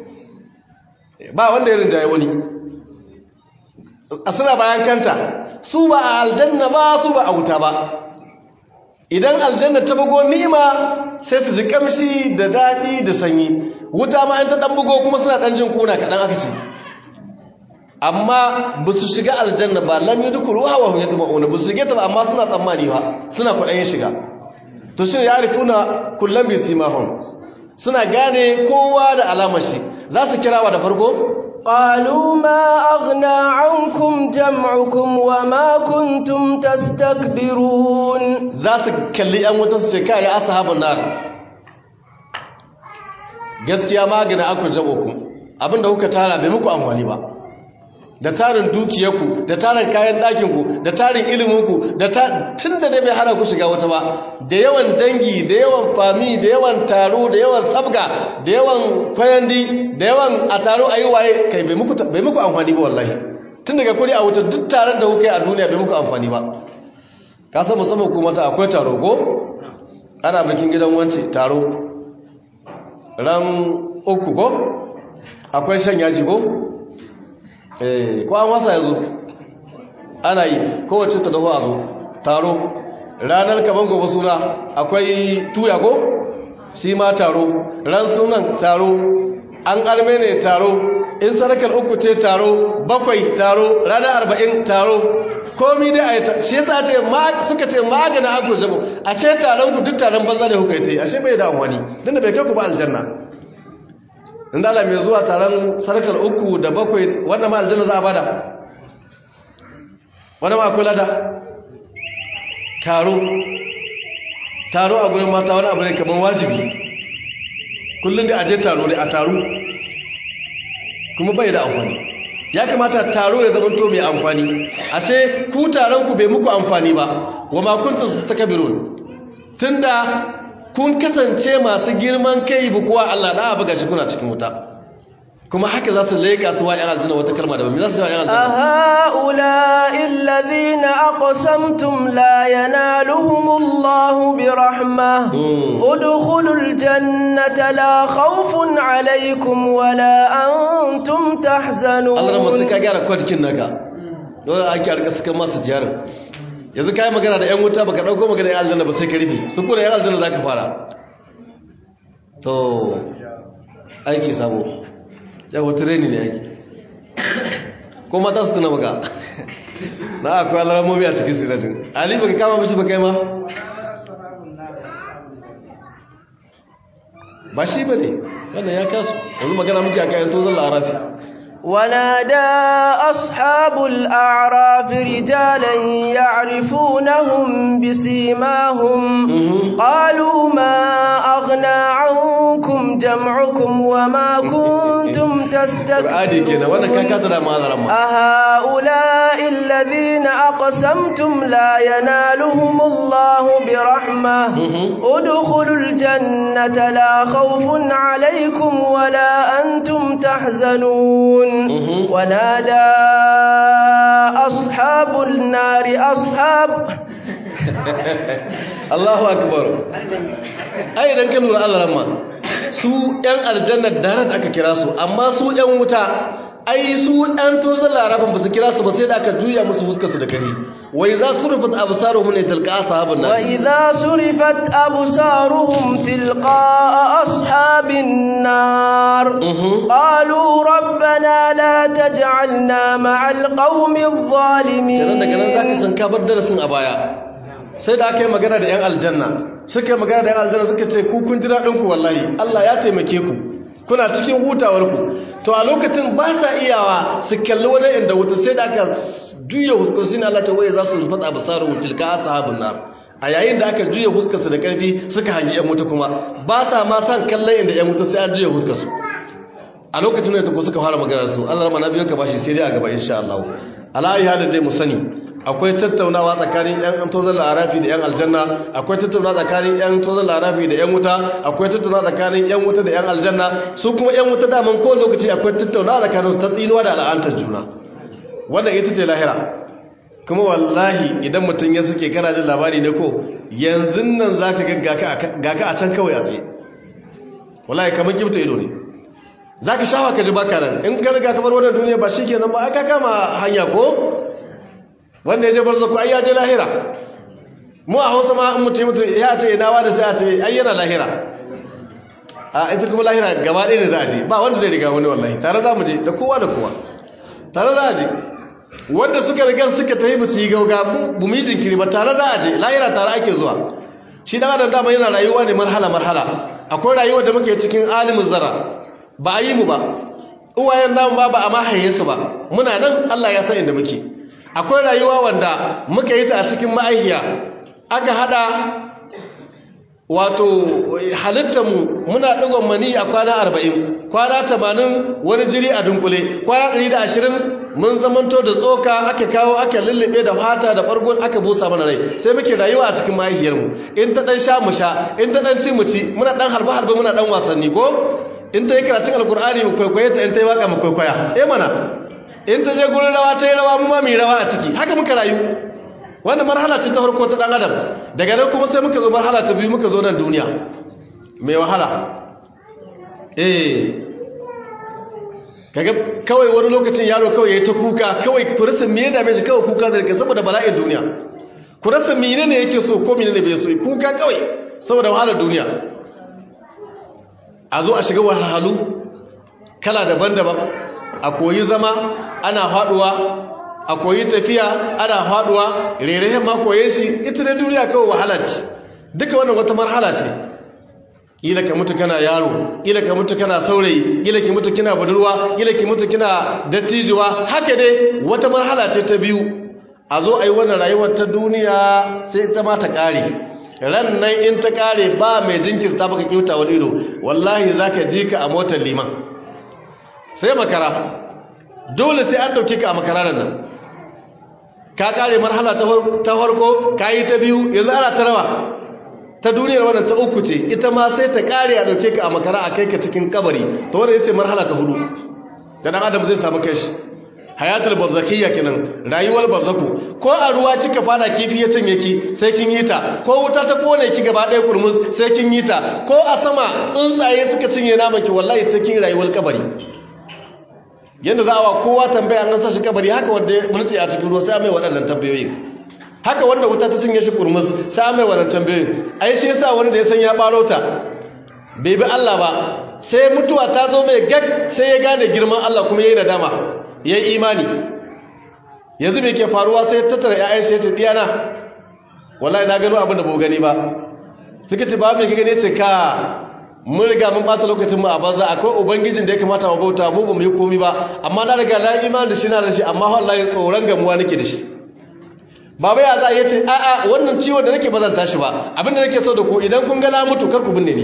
ba wanda ya rinjaye wani suna bayan kanta su ba a aljanna ba su ba a wuta ba idan aljanna ta bugo ni'ima sai su ji kamshi da daɗi da sanyi wuta ma in ta ɗan bugo kuma suna ɗan jin kuna kaɗan aka ce amma ba su shiga aljanna ba lam yi dukuru hawa hun yadda ma'una ba su shige ta ba amma suna tsammani ba suna kwaɗayin shiga to shi ya rifuna kullum bai simahun suna gane kowa da alamar shi za su kirawa da farko قالوا ما أغنى عنكم جمعكم وما كنتم تستكبرون za su kalli ‘yan wuta su ce kai ya ashabun nar gaskiya magana aku jabo ku abinda kuka tara bai muku amfani ba da tarin dukiyarku da tarin kayan ɗakinku da tarin iliminku da tun da dai bai hana ku shiga wata ba da yawan dangi da yawan fami da yawan taro da yawan sabga da yawan kwayandi da yawan a taro a yi waye kai bai muku amfani ba wallahi tun daga kuri a wuta duk taron da kuka yi a duniya bai muku amfani ba ka san musamman kuma ta akwai taro ko ana bikin gidan wance taro ran uku ko akwai shan yaji ko eh ko an wasa yazo ana yi kowace ta dafa a zo taro ranar kaman gobe suna akwai tuya ko shi ma taro ran sunan taro an arme ne taro in sarakar uku ce taro bakwai taro ranar arba'in taro komi dai a yi shi yasa ce suka ce magana aku jabo a ce taron ku duk taron banza da kuka yi ta yi ashe bai da wani don da bai kai ku ba aljanna in da mai zuwa taron sarkar uku da bakwai wanda ma aljanna za a bada wanda ma kula da taro taro a gurin mata wani abu ne kamar wajibi kullum da aje taro ne a taro kuma bai da amfani ya kamata taro ya zama to mai amfani ashe ku taron ku bai muku amfani ba wa ma kuntum takabirun tunda kun kasance masu girman kai bu kuwa Allah da abu gashi kuna cikin wuta kuma haka za su leƙa su wa ‘yan aljanna wata kalma da ba za su wa ‘yan aljanna أهؤلاء الذين أقسمتم لا ينالهم الله برحمة ادخلوا الجنة لا خوف عليكم ولا أنتم تحزنون Allah na masu ka gyara kwatikin naka dole ake arka suka masu jiyarin yanzu ka yi magana da ‘yan wuta baka ɗauko magana ‘yan aljanna ba sai ka rufe su kuna ‘yan aljanna za ka fara to aiki sabo ya wata reni ne aiki ko mata su tuna maka na akwai alaramomi a cikin siratin ali baka kama mishi ba kai ma ba shi ba ne wannan ya kasu yanzu magana muke a kayan tozon larafi ونادى أصحاب الأعراف رجالا يعرفونهم بسيماهم قالوا ما أغنى عنكم جمعكم وما كنتم تستكبرون أهؤلاء الذين أقسمتم لا ينالهم الله برحمة ادخلوا الجنة لا خوف عليكم ولا أنتم تحزنون ونادى أصحاب النار أصحاب Allahu akbar ai idan ka lura Allah ramma su ɗan aljanna da aka kira su amma su ɗan wuta ai su ɗan tozon larabin ba su kira su ba sai da aka juya musu fuskarsu da kare wai za su rufat absaruhum ne tilqa ashabin nar wa idza surifat absaruhum tilqa ashabin nar qalu rabbana la taj'alna ma'al qaumi adh-dhalimin kenan daga nan zaka san ka bar darasin a baya sai da aka yi magana da yan aljanna suka yi magana da yan aljanna suka ce ku kun ji daɗin ku wallahi Allah ya taimake ku kuna cikin hutawarku to a lokacin ba sa iyawa su kalli wani inda wuta sai da aka juya huskar na Allah ta waye za su rufa absaru tilka ashabun nar a yayin da aka juya huskar su da karfi suka hangi yan wuta kuma ba sa ma san kallon inda yan wuta sai an juya huskar su a lokacin da ta ko suka fara magana su Allah rama na biyo ka bashi sai dai a gaba insha Allah ala ayi halin dai mu sani akwai tattaunawa tsakanin yan tozon larafi da yan aljanna akwai tattaunawa tsakanin yan tozon larafi da yan wuta akwai tattaunawa tsakanin yan wuta da yan aljanna su kuma yan wuta daman ko lokaci akwai tattaunawa tsakanin su ta tsinuwa da al'antar juna wannan ita ce lahira kuma wallahi idan mutum ya suke kana jin labari ne ko yanzu nan za ka ga ka a can kawai a tsaye wallahi kamar kibta ido ne za ka shawa ka ji baka nan in ka riga kamar wannan duniya ba shi ke nan ba aka kama hanya ko wanda ya je barzaku ai ya je lahira mu a hausa ma in mutum mutum ya ce ina wa da sai a ce ai yana lahira a ita kuma lahira gaba ɗaya ne za a je ba wanda zai riga wani wallahi tare za mu je da kowa da kowa tare za a je wanda suka riga suka ta yi ba su yi gauga bu mu yi jinkiri ba tare za a je lahira tare ake zuwa shi dan adam dama yana rayuwa ne marhala marhala akwai rayuwar da muke cikin alimin zara ba a yi mu ba uwayen namu ba ba a mahaye su ba muna nan Allah ya san inda muke akwai rayuwa wanda muka yi ta a cikin ma'aikiya aka hada wato halittarmu muna ɗigon mani a kwana arba'in kwana tamanin wani jiri a dunkule kwana ɗari da ashirin mun zamanto da tsoka aka kawo aka lullube da fata da ɓargon aka busa mana rai sai muke rayuwa a cikin mahaifiyarmu in ta ɗan sha mu sha in ta ɗan ci mu ci muna ɗan harbe harbe muna ɗan wasanni ko in ta yi karatun alkur'ani mu kwaikwaye ta in ta yi waka mu kwaikwaya eh mana in ta je gurin rawa ta yi rawa mu ma mu rawa a ciki haka muka rayu wannan marhala ce ta farko ta dan adam daga nan kuma sai muka zo marhala ta biyu muka zo nan duniya mai wahala eh kaga kawai wani lokacin yaro kawai yayi ta kuka kawai ku rasa me ya dame shi kawai kuka zai saboda bala'in duniya ku rasa menene yake so ko menene bai so kuka kawai saboda wahalar duniya a zo a shiga wahalhalu kala daban-daban a koyi zama ana faduwa a koyi tafiya ana faduwa rerayen ma koye shi ita da duniya kawai wahala ce duka wannan wata marhala ce ila ka mutu kana yaro ila ka mutu kana saurayi ila ki mutu kina budurwa ila ki mutu kina dattijuwa haka dai wata marhala ce ta biyu a zo a yi wannan rayuwar ta duniya sai ta ma ta kare ran nan in ta kare ba mai jinkirta baka kyauta wani ido wallahi zaka ji ka a motar liman sai makara dole sai an dauke ka a makararar nan ka kare marhala ta farko ka yi ta biyu yanzu ana ta rawa ta duniyar wannan ta uku ce ita ma sai ta kare a dauke ka a makara a kai ka cikin kabari ta wadda ya ce marhala ta hudu da dan adam zai samu kashi hayatul barzakiyya kenan rayuwar barzaku ko a ruwa kika fada kifi ya cinye ki sai kin yi ta ko wuta ta kone ki gaba ɗaya kurmus sai kin yi ta ko a sama tsuntsaye suka cinye naman ki wallahi sai kin rayuwar kabari yadda za a wa kowa tambaya an sa shi kabari haka wanda ya mulki a cikin ruwa sai mai waɗannan tambayoyi haka wanda wuta ta cinye shi kurmus sai mai waɗannan tambayoyi ai shi yasa wani da ya san ya ɓaro ta bai bi Allah ba sai mutuwa ta zo mai gag sai ya gane girman Allah kuma yayi nadama yayi imani yanzu me ke faruwa sai tattara ƴaƴan shi ya ce diyana wallahi na gano abin da ba gani ba suka ce ba me ka gani ce ka mun riga mun bata lokacin mu a banza akwai ubangijin da ya kamata mu bauta mu ba mu yi komai ba amma na riga na imani da shi na da shi amma wallahi tsoron gamuwa nake da shi baba ya za ya ce a'a wannan ciwon da nake ba zan tashi ba abinda nake so da ku idan kun ga na mutu kar ku binne ni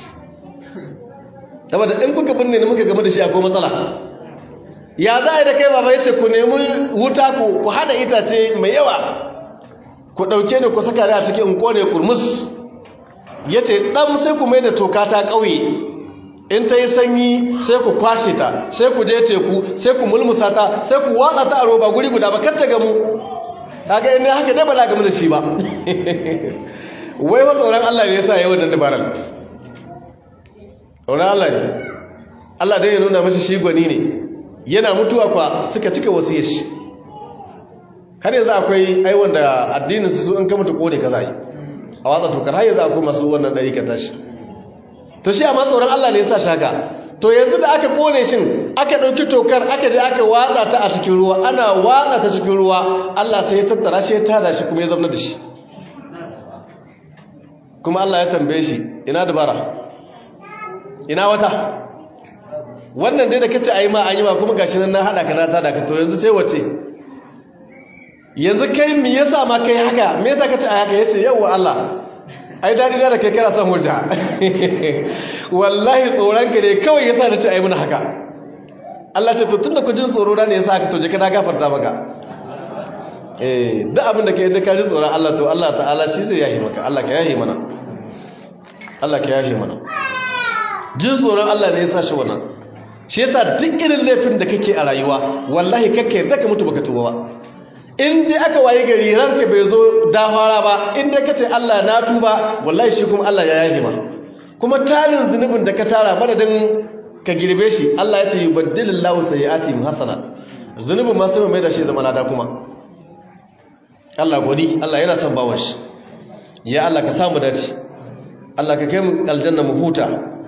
saboda in kuka binne ni muka game da shi akwai matsala ya za a da kai baba ya ce ku nemi wuta ku ku hada itace mai yawa ku ɗauke ni ku saka ni a cikin kone kurmus ya ce ɗan sai ku mai da toka ta ƙauye in ta yi sanyi sai ku kwashe ta sai ku je teku sai ku mulmusa ta sai ku watsa ta a roba guri guda ba kar ta gamu kaga ina haka dai ba za gamu da shi ba wai wa tsoron Allah ne yasa yayi wannan dabarar tsoron Allah ne Allah dai ya nuna masa shi gwani ne yana mutuwa kwa suka cika wasiyar shi har yanzu akwai ai wanda addinin su in ka mutu kone ka zai a watsa tokar har yanzu akwai masu wannan dari ka tashi to shi amma tsoron Allah ne yasa shaka to yanzu da aka kone shin aka dauki tokar aka je aka watsa ta a cikin ruwa ana watsa ta cikin ruwa Allah sai ya tattara shi ya tada shi kuma ya zama da shi kuma Allah ya tambaye shi ina dabara ina wata wannan dai da kace ayi ma an yi ma kuma gashi nan na hada ka na tada ka to yanzu sai wace yanzu kai me yasa ma kai haka me yasa kace ayi haka yace yawa Allah ai dadi da kai kana son hujja wallahi tsoron ka ne kawai yasa nace ayi mun haka Allah ce to tunda ku jin tsoro da ne yasa haka to je ka na gafarta maka eh duk abin da kai da ka ji tsoron Allah to Allah ta'ala shi zai yahi maka Allah ka yahi mana Allah ka yahi mana jin tsoron Allah ne yasa shi wannan shi yasa duk irin laifin da kake a rayuwa wallahi kakka yadda ka mutu baka tuba ba in dai aka waye gari ranka bai zo dafara ba in dai kace Allah na tuba wallahi shi kuma Allah ya yahi ma kuma tarin zunubin da ka tara madadin ka girbe shi Allah ya ce yubaddilillahu sayyi'atihim hasana zunubin ma sai mai da shi zama lada kuma Allah godi Allah yana son bawan shi ya Allah ka samu dace Allah ka kai mu aljanna mu huta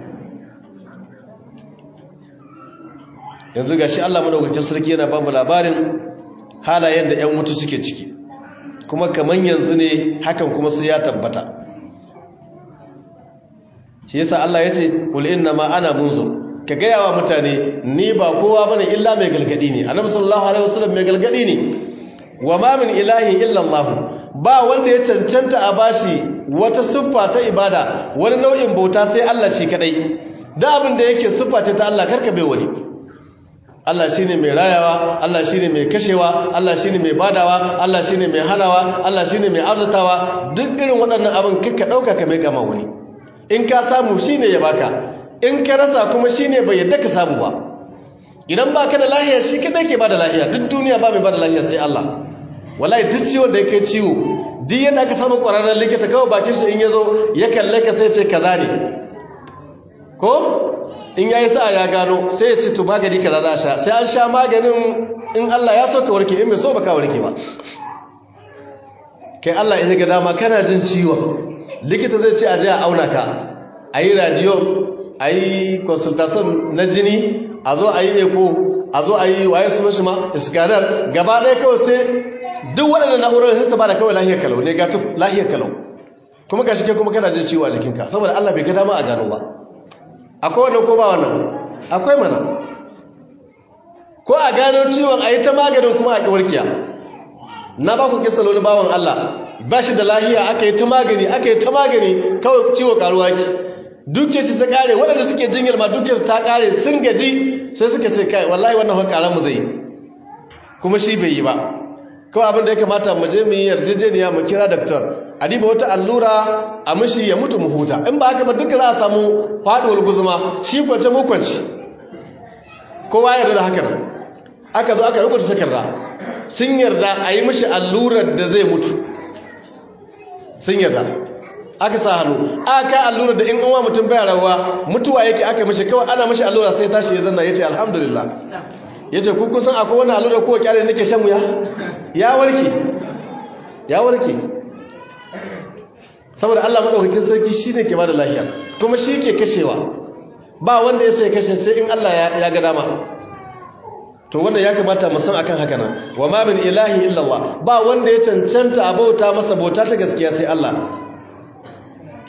yanzu gashi Allah madaukakin sarki yana ba mu labarin halayen da ƴan mutu suke ciki kuma kaman yanzu ne hakan kuma sai ya tabbata shi yasa Allah ya ce qul inna ma ana munzur ka gaya wa mutane ni ba kowa bane illa mai galgadi ne annabi sallallahu alaihi wasallam mai galgadi ne wa ma min ilahi illa Allah ba wanda ya cancanta a bashi wata siffa ta ibada wani nau'in bauta sai Allah shi kadai da abin da yake siffa ta Allah karka bai wani Allah shine mai rayawa Allah shine mai kashewa Allah shine mai badawa Allah shine mai hanawa Allah shine mai arzutawa duk irin waɗannan abin kakka dauka ka mai kama wani in ka samu shine ya baka in ka rasa kuma shine bai yadda ka samu ba idan baka da lahiya shi kadai ke bada lahiya duk duniya ba mai bada lahiya sai Allah wallahi duk ciwon da yake ciwo duk yadda aka samu ƙwararren likita kawai bakin shi in yazo ya kalle ka sai ce kaza ne ko in yayi sa'a ya gano sai ya ce to magani kaza za a sha sai an sha maganin in Allah ya so ka warke in bai so ba ka warke ba kai Allah in ga dama kana jin ciwon likita zai ce a je a auna ka ayi radio ayi consultation na jini a zo ayi echo a zo ayi waye sunan shi ma scanner gaba ɗaya kawai sai duk waɗannan na'urar sai su ba da kawai lahiyar kalau ne ga lahiyar kalau kuma ga shi kai kuma kana jin ciwo a jikinka saboda Allah bai ga dama a gano ba akwai wannan ko ba wannan akwai mana ko a gano ciwon a yi ta maganin kuma a ƙiwarkiya na ba ku kisa wani bawan Allah ba shi da lahiya aka yi ta magani aka yi ta magani kawai ciwo karuwa ki duke shi ta kare waɗanda suke jinyar ma duke su ta kare sun gaji sai suka ce kai wallahi wannan hakaran mu zai kuma shi bai yi ba kawai abin da ya kamata mu je mu yi yarjejeniya mu kira daktar a diba wata allura a mishi ya mutu mu huta in ba haka ba duka za a samu faduwar guzuma shi kwance mu kwance kowa yarda da haka nan aka zo aka rubuta takarda sun yarda a yi mishi allurar da zai mutu sun yarda aka sa hannu aka allurar da in uwa mutum baya rawa mutuwa yake aka mishi kawai ana mishi allura sai tashi ya zanna ya ce alhamdulillah ya ce ku kusan akwai wani allura kowa kyale nake shan wuya ya warke ya warke saboda Allah madaukakin sarki shine ke bada lafiya kuma shi ke kashewa ba wanda ya sai kashe sai in Allah ya ga dama to wannan ya kamata mu san akan haka nan wa ma min ilahi illa Allah ba wanda ya cancanta a bauta masa bauta ta gaskiya sai Allah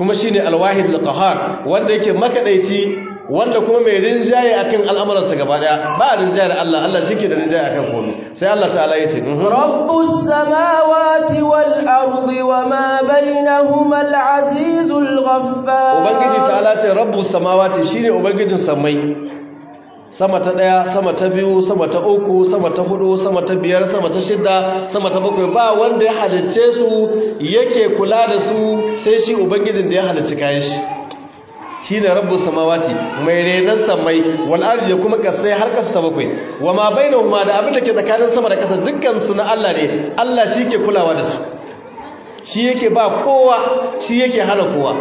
kuma shine alwahid alqahar wanda yake makadaici wanda kuma mai rinjaye akan al'amuransa gaba daya ba rinjaye da Allah Allah shike da rinjaye akan komai sai Allah ta'ala yace rabbus samawati wal ardi wama bainahuma al azizul ghaffar ubangiji ta'ala ce rabbus samawati shine ubangijin samai sama ta ɗaya sama ta biyu sama ta uku sama ta hudu sama ta biyar sama ta shida sama ta bakwai ba wanda ya halicce su yake kula da su sai shi ubangijin da ya halicci kayan shi shi ne rabbin samawati mai renon samai wal arzi kuma kasai har kasa ta bakwai wa ma bainahuma da abin da ke tsakanin sama da kasa dukkan su na Allah ne Allah shi ke kulawa da su shi yake ba kowa shi yake hana kowa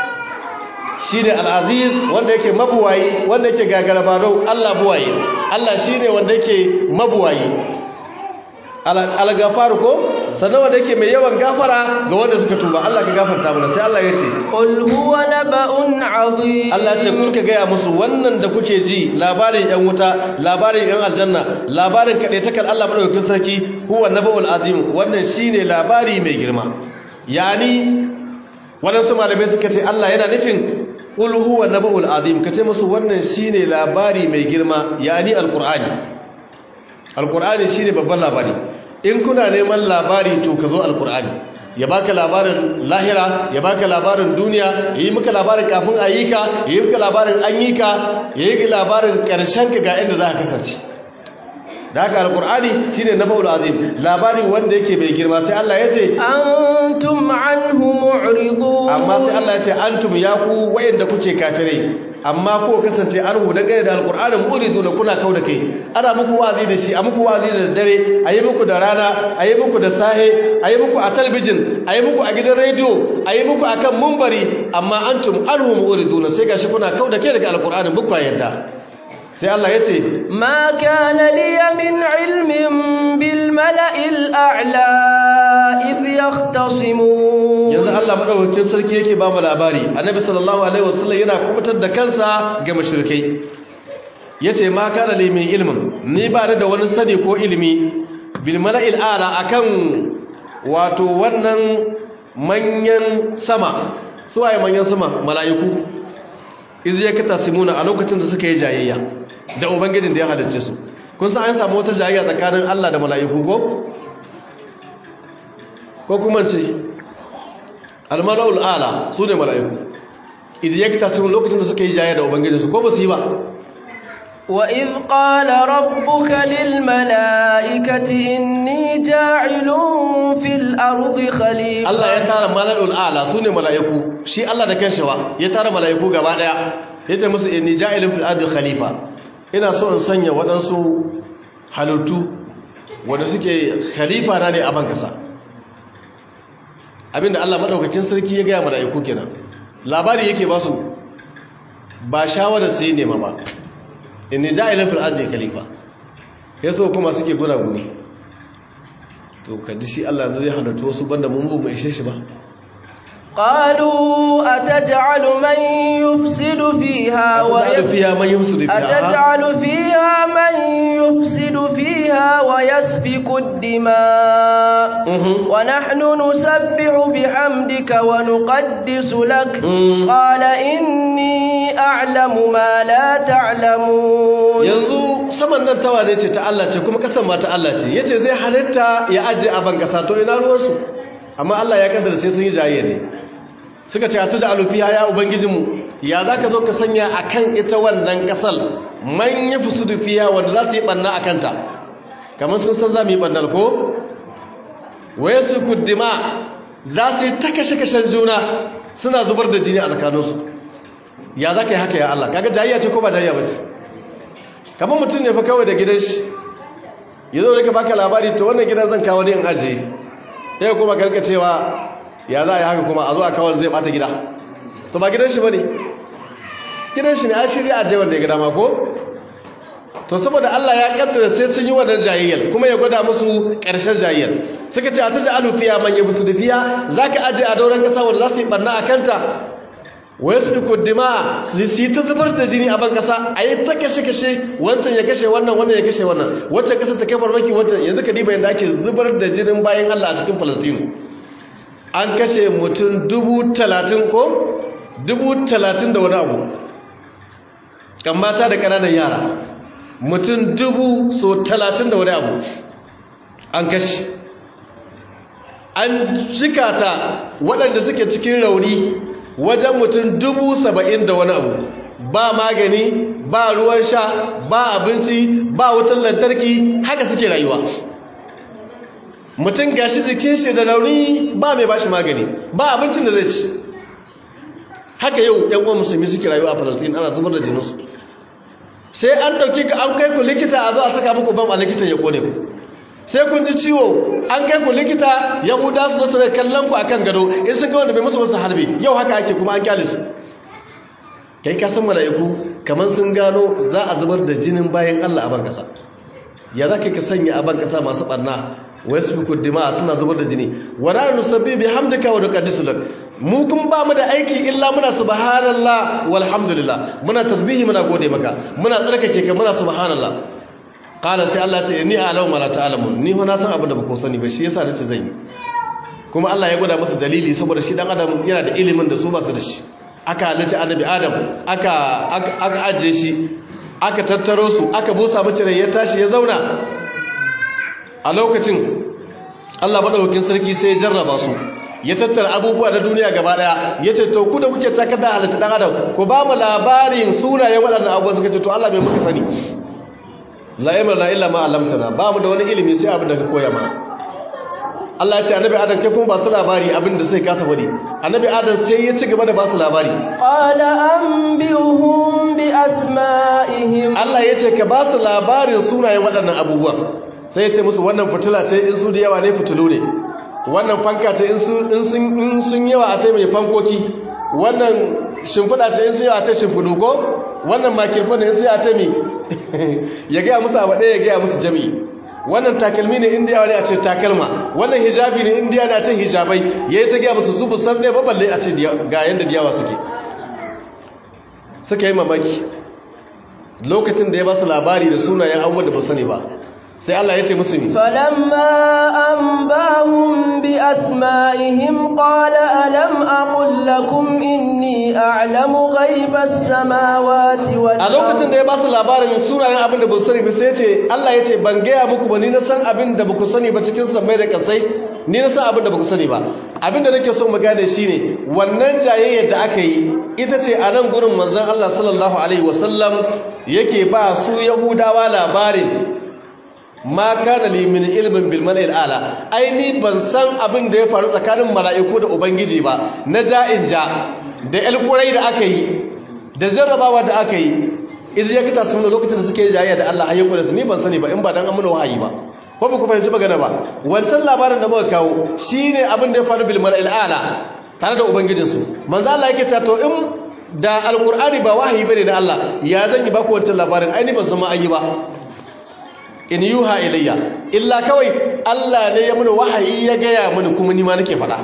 shi ne al'aziz wanda yake mabuwayi wanda yake gagarabarau Allah buwayi Allah shi ne wanda yake mabuwayi algafaru ko sannan wanda yake mai yawan gafara ga wanda suka tuba Allah ka gafarta mana sai Allah ya ce qul huwa naba'un 'azim Allah ce kun ka gaya musu wannan da kuke ji labarin yan wuta labarin yan aljanna labarin kadaitakal Allah madaukakin sarki huwa naba'ul azim wannan shine labari mai girma yani wadansu malamai suka ce Allah yana nufin qul huwa naba'ul azim kace musu wannan shine labari mai girma yani alqur'ani alqur'ani shine babban labari in kuna neman labari to ka zo alqur'ani ya baka labarin lahira ya baka labarin duniya yayi maka labarin kafin ayi ka yayi maka labarin an yi ka yayi labarin karshen ka ga inda za ka kasance da haka alqur'ani shine naba'ul azim labari wanda yake mai girma sai Allah ya ce antum anhu mu'ridun amma sai Allah ya ce antum ya ku wayanda kuke kafirai amma ko kasance an hu dangane da alqur'anin muridu da kuna kauda kai ana muku wazi da shi a muku wazi da dare ayi muku da rana ayi muku da sahe ayi muku a talbijin ayi muku a gidan rediyo ayi muku akan mumbari amma antum anhu muriduna sai gashi kuna kauda kai daga alqur'anin bukwa yadda sai Allah ya ce ma kana liya min ilmin bil mala'il a'la id yahtasimun yanzu Allah madaukakin sarki yake ba mu labari annabi sallallahu alaihi wasallam yana kubutar da kansa ga mushrikai yace ma kana li min ilmin ni ba da wani sani ko ilimi bil mala'il a'la akan wato wannan manyan sama suwaye manyan sama mala'iku iz yaktasimuna a lokacin da suka yi jayayya da ubangijin da ya halicce su kun san an samu wata jayayya tsakanin Allah da mala'iku ko ko kuma ce almala'ul ala su ne mala'iku idan ya kita sun lokacin da suka yi jayayya da ubangijin su ko ba su yi ba wa iz qala rabbuka lil mala'ikati inni ja'ilun fil ardi khalifa Allah ya tara mala'ul ala su ne mala'iku shi Allah da kanshi wa ya tara mala'iku gaba daya yace musu inni ja'ilun fil ardi khalifa ina so in sanya waɗansu halittu wanda suke khalifa na ne a ban kasa abinda Allah madaukakin sarki ya gaya mala'iku kenan labari yake ba su ba shawarar sai nema ba inni ja'ilun fil ardi khalifa yaso kuma suke guna guni to kadi shi Allah zai halittu wasu banda mun mu ishe shi ba قالوا أتجعل من يفسد فيها أتجعل فيها من يفسد فيها أتجعل فيها من يفسد فيها ويسفك الدماء ونحن نسبح بحمدك ونقدس لك قال إني أعلم ما لا تعلمون yanzu saman nan tawa ne ce ta Allah ce kuma kasan ma ta Allah ce yace zai halitta ya ajiye a ban kasa to ina ruwansu amma Allah ya kaddara sai sun yi jaye ne suka ce atu ja'alu fiha ya ubangijinmu ya zaka zo ka sanya akan ita wannan kasal man yafsudu fiha wanda za su yi banna akan ta kamar sun san za mu yi bannar ko wayasfiku dima za su yi ta kashe kashen juna suna zubar da jini a tsakaninsu ya zaka yi haka ya Allah kaga jayya ce ko ba jayya ba ce kamar mutum ne fa kawai da gidan shi ya zo da ka baka labari to wannan gidan zan kawo ne in ajiye ɗaya kuma karka cewa ya za a yi haka kuma a zo a kawar zai bata gida to ba gidan shi ba ne gidan shi ne an shirya ajiye wanda ya gida ma ko to saboda Allah ya kaddara sai sun yi wannan jayayyar kuma ya gwada musu ƙarshen jayayyar suka ce a ta ja'alu fiya man yabusu da fiya zaka aje a dauran kasa wanda za su yi barna a kanta wai su duku dima su yi ta zubar da jini a ban kasa a yi ta kashe-kashe wancan ya kashe wannan wannan ya kashe wannan wancan kasa ta kai farmaki wancan yanzu ka diba yadda ake zubar da jinin bayan Allah a cikin falastinu an kashe mutum dubu talatin ko dubu talatin da wani abu kan mata da ƙananan yara mutum dubu so talatin da wani abu an kashe an shikata waɗanda suke cikin rauni wajen mutum dubu saba'in da wani abu ba magani ba ruwan sha ba abinci ba wutar lantarki haka suke rayuwa mutum gashi jikin shi da rauni ba mai bashi magani ba abincin da zai ci haka yau yan uwan musulmi suke rayuwa a Palestine ana zubar da jininsu sai an dauki ka an kai ku likita a zo a saka muku bam a likitan ya kone ku sai kun ji ciwo an kai ku likita yahuda su zo su kallon ku akan gado in sun ga wanda bai musu musu harbi yau haka ake kuma an kyale su kai ka san mala'iku kamar sun gano za a zubar da jinin bayan Allah a ban kasa ya za ka sanya a ban kasa masu barna wa yasfiku dima suna zubar da jini wa la nusabbi bihamdika wa nuqaddisu lak mu kun ba mu da aiki illa muna subhanallah walhamdulillah muna tasbihi muna gode maka muna tsarkake ka muna subhanallah qala sai Allah ce ni a'lamu ma la ta'lamun ni ho na san abin da ba ku sani ba shi yasa nace zan yi kuma Allah ya gwada masa dalili saboda shi dan adam yana da ilimin da su ba su da shi aka halitta annabi adam aka aka ajiye shi aka tattaro su aka busa mace rai ya tashi ya zauna a lokacin Allah madaukakin sarki sai ya jarraba su ya tattara abubuwa na duniya gaba daya ya ce to ku da kuke takar da halitta dan adam ku ba mu labarin sunayen waɗannan abubuwa suka ce to Allah bai muka sani la yamna illa ma alamtana ba mu da wani ilimi sai abin da ka koya mana Allah ya ce annabi Adam kai kuma ba su labari abin da sai ka wadi annabi Adam sai ya ci gaba da ba su labari qala anbihum bi asma'ihim Allah ya ce ka ba su labarin sunayen waɗannan abubuwa sai ya ce musu wannan fitila ce in su da yawa ne fitilu ne wannan fanka ce in sun yawa a ce mai fankoki wannan shimfiɗa ce in sun yawa a ce shimfiɗu ko wannan makirfan da in sun yawa a ce mai ya gaya musu abu ɗaya ya gaya musu jami'i wannan takalmi ne indiya ne a ce takalma wannan hijabi ne indiya ne a ce hijabai ya yi ta gaya musu su busan ɗaya baballe a ce ga yadda diyawa suke suka yi mamaki lokacin da ya ba su labari da sunayen abubuwan da ba sani ba sai Allah ya ce musu mi falamma anbahum bi asma'ihim qala alam aqul lakum inni a'lamu ghaibas samawati wal a lokacin da ya ba su labarin sunayen abin da ba su sani ba sai ya ce Allah ya ce ban gaya muku ba ni na san abin da ba ku sani ba cikin sammai da kasai ni na san abin da ba ku sani ba abin da nake so mu gane shine wannan jayayyar da aka yi ita ce a nan gurin manzon Allah sallallahu alaihi wasallam yake ba su yahudawa labarin ma kana li min ilmin bil mala'il ala aini ban san abin da ya faru tsakanin mala'iku da ubangiji ba na ja'in ja da alqurai da aka yi da jarrabawa da aka yi idan ya kita sun lokacin da suke jayayya da Allah ayyukan su ni ban sani ba in ba dan amuna wahayi ba ko ba ku fahimci magana ba wancan labarin da muka kawo shine abin da ya faru bil mala'il ala tare da ubangijin su manzo Allah yake cewa to in da alqur'ani ba wahayi bane da Allah ya zan yi ba ku wancan labarin aini ban san ma an yi ba in yuha ilayya illa kawai Allah ne ya muni wahayi ya gaya muni kuma ni ma nake faɗa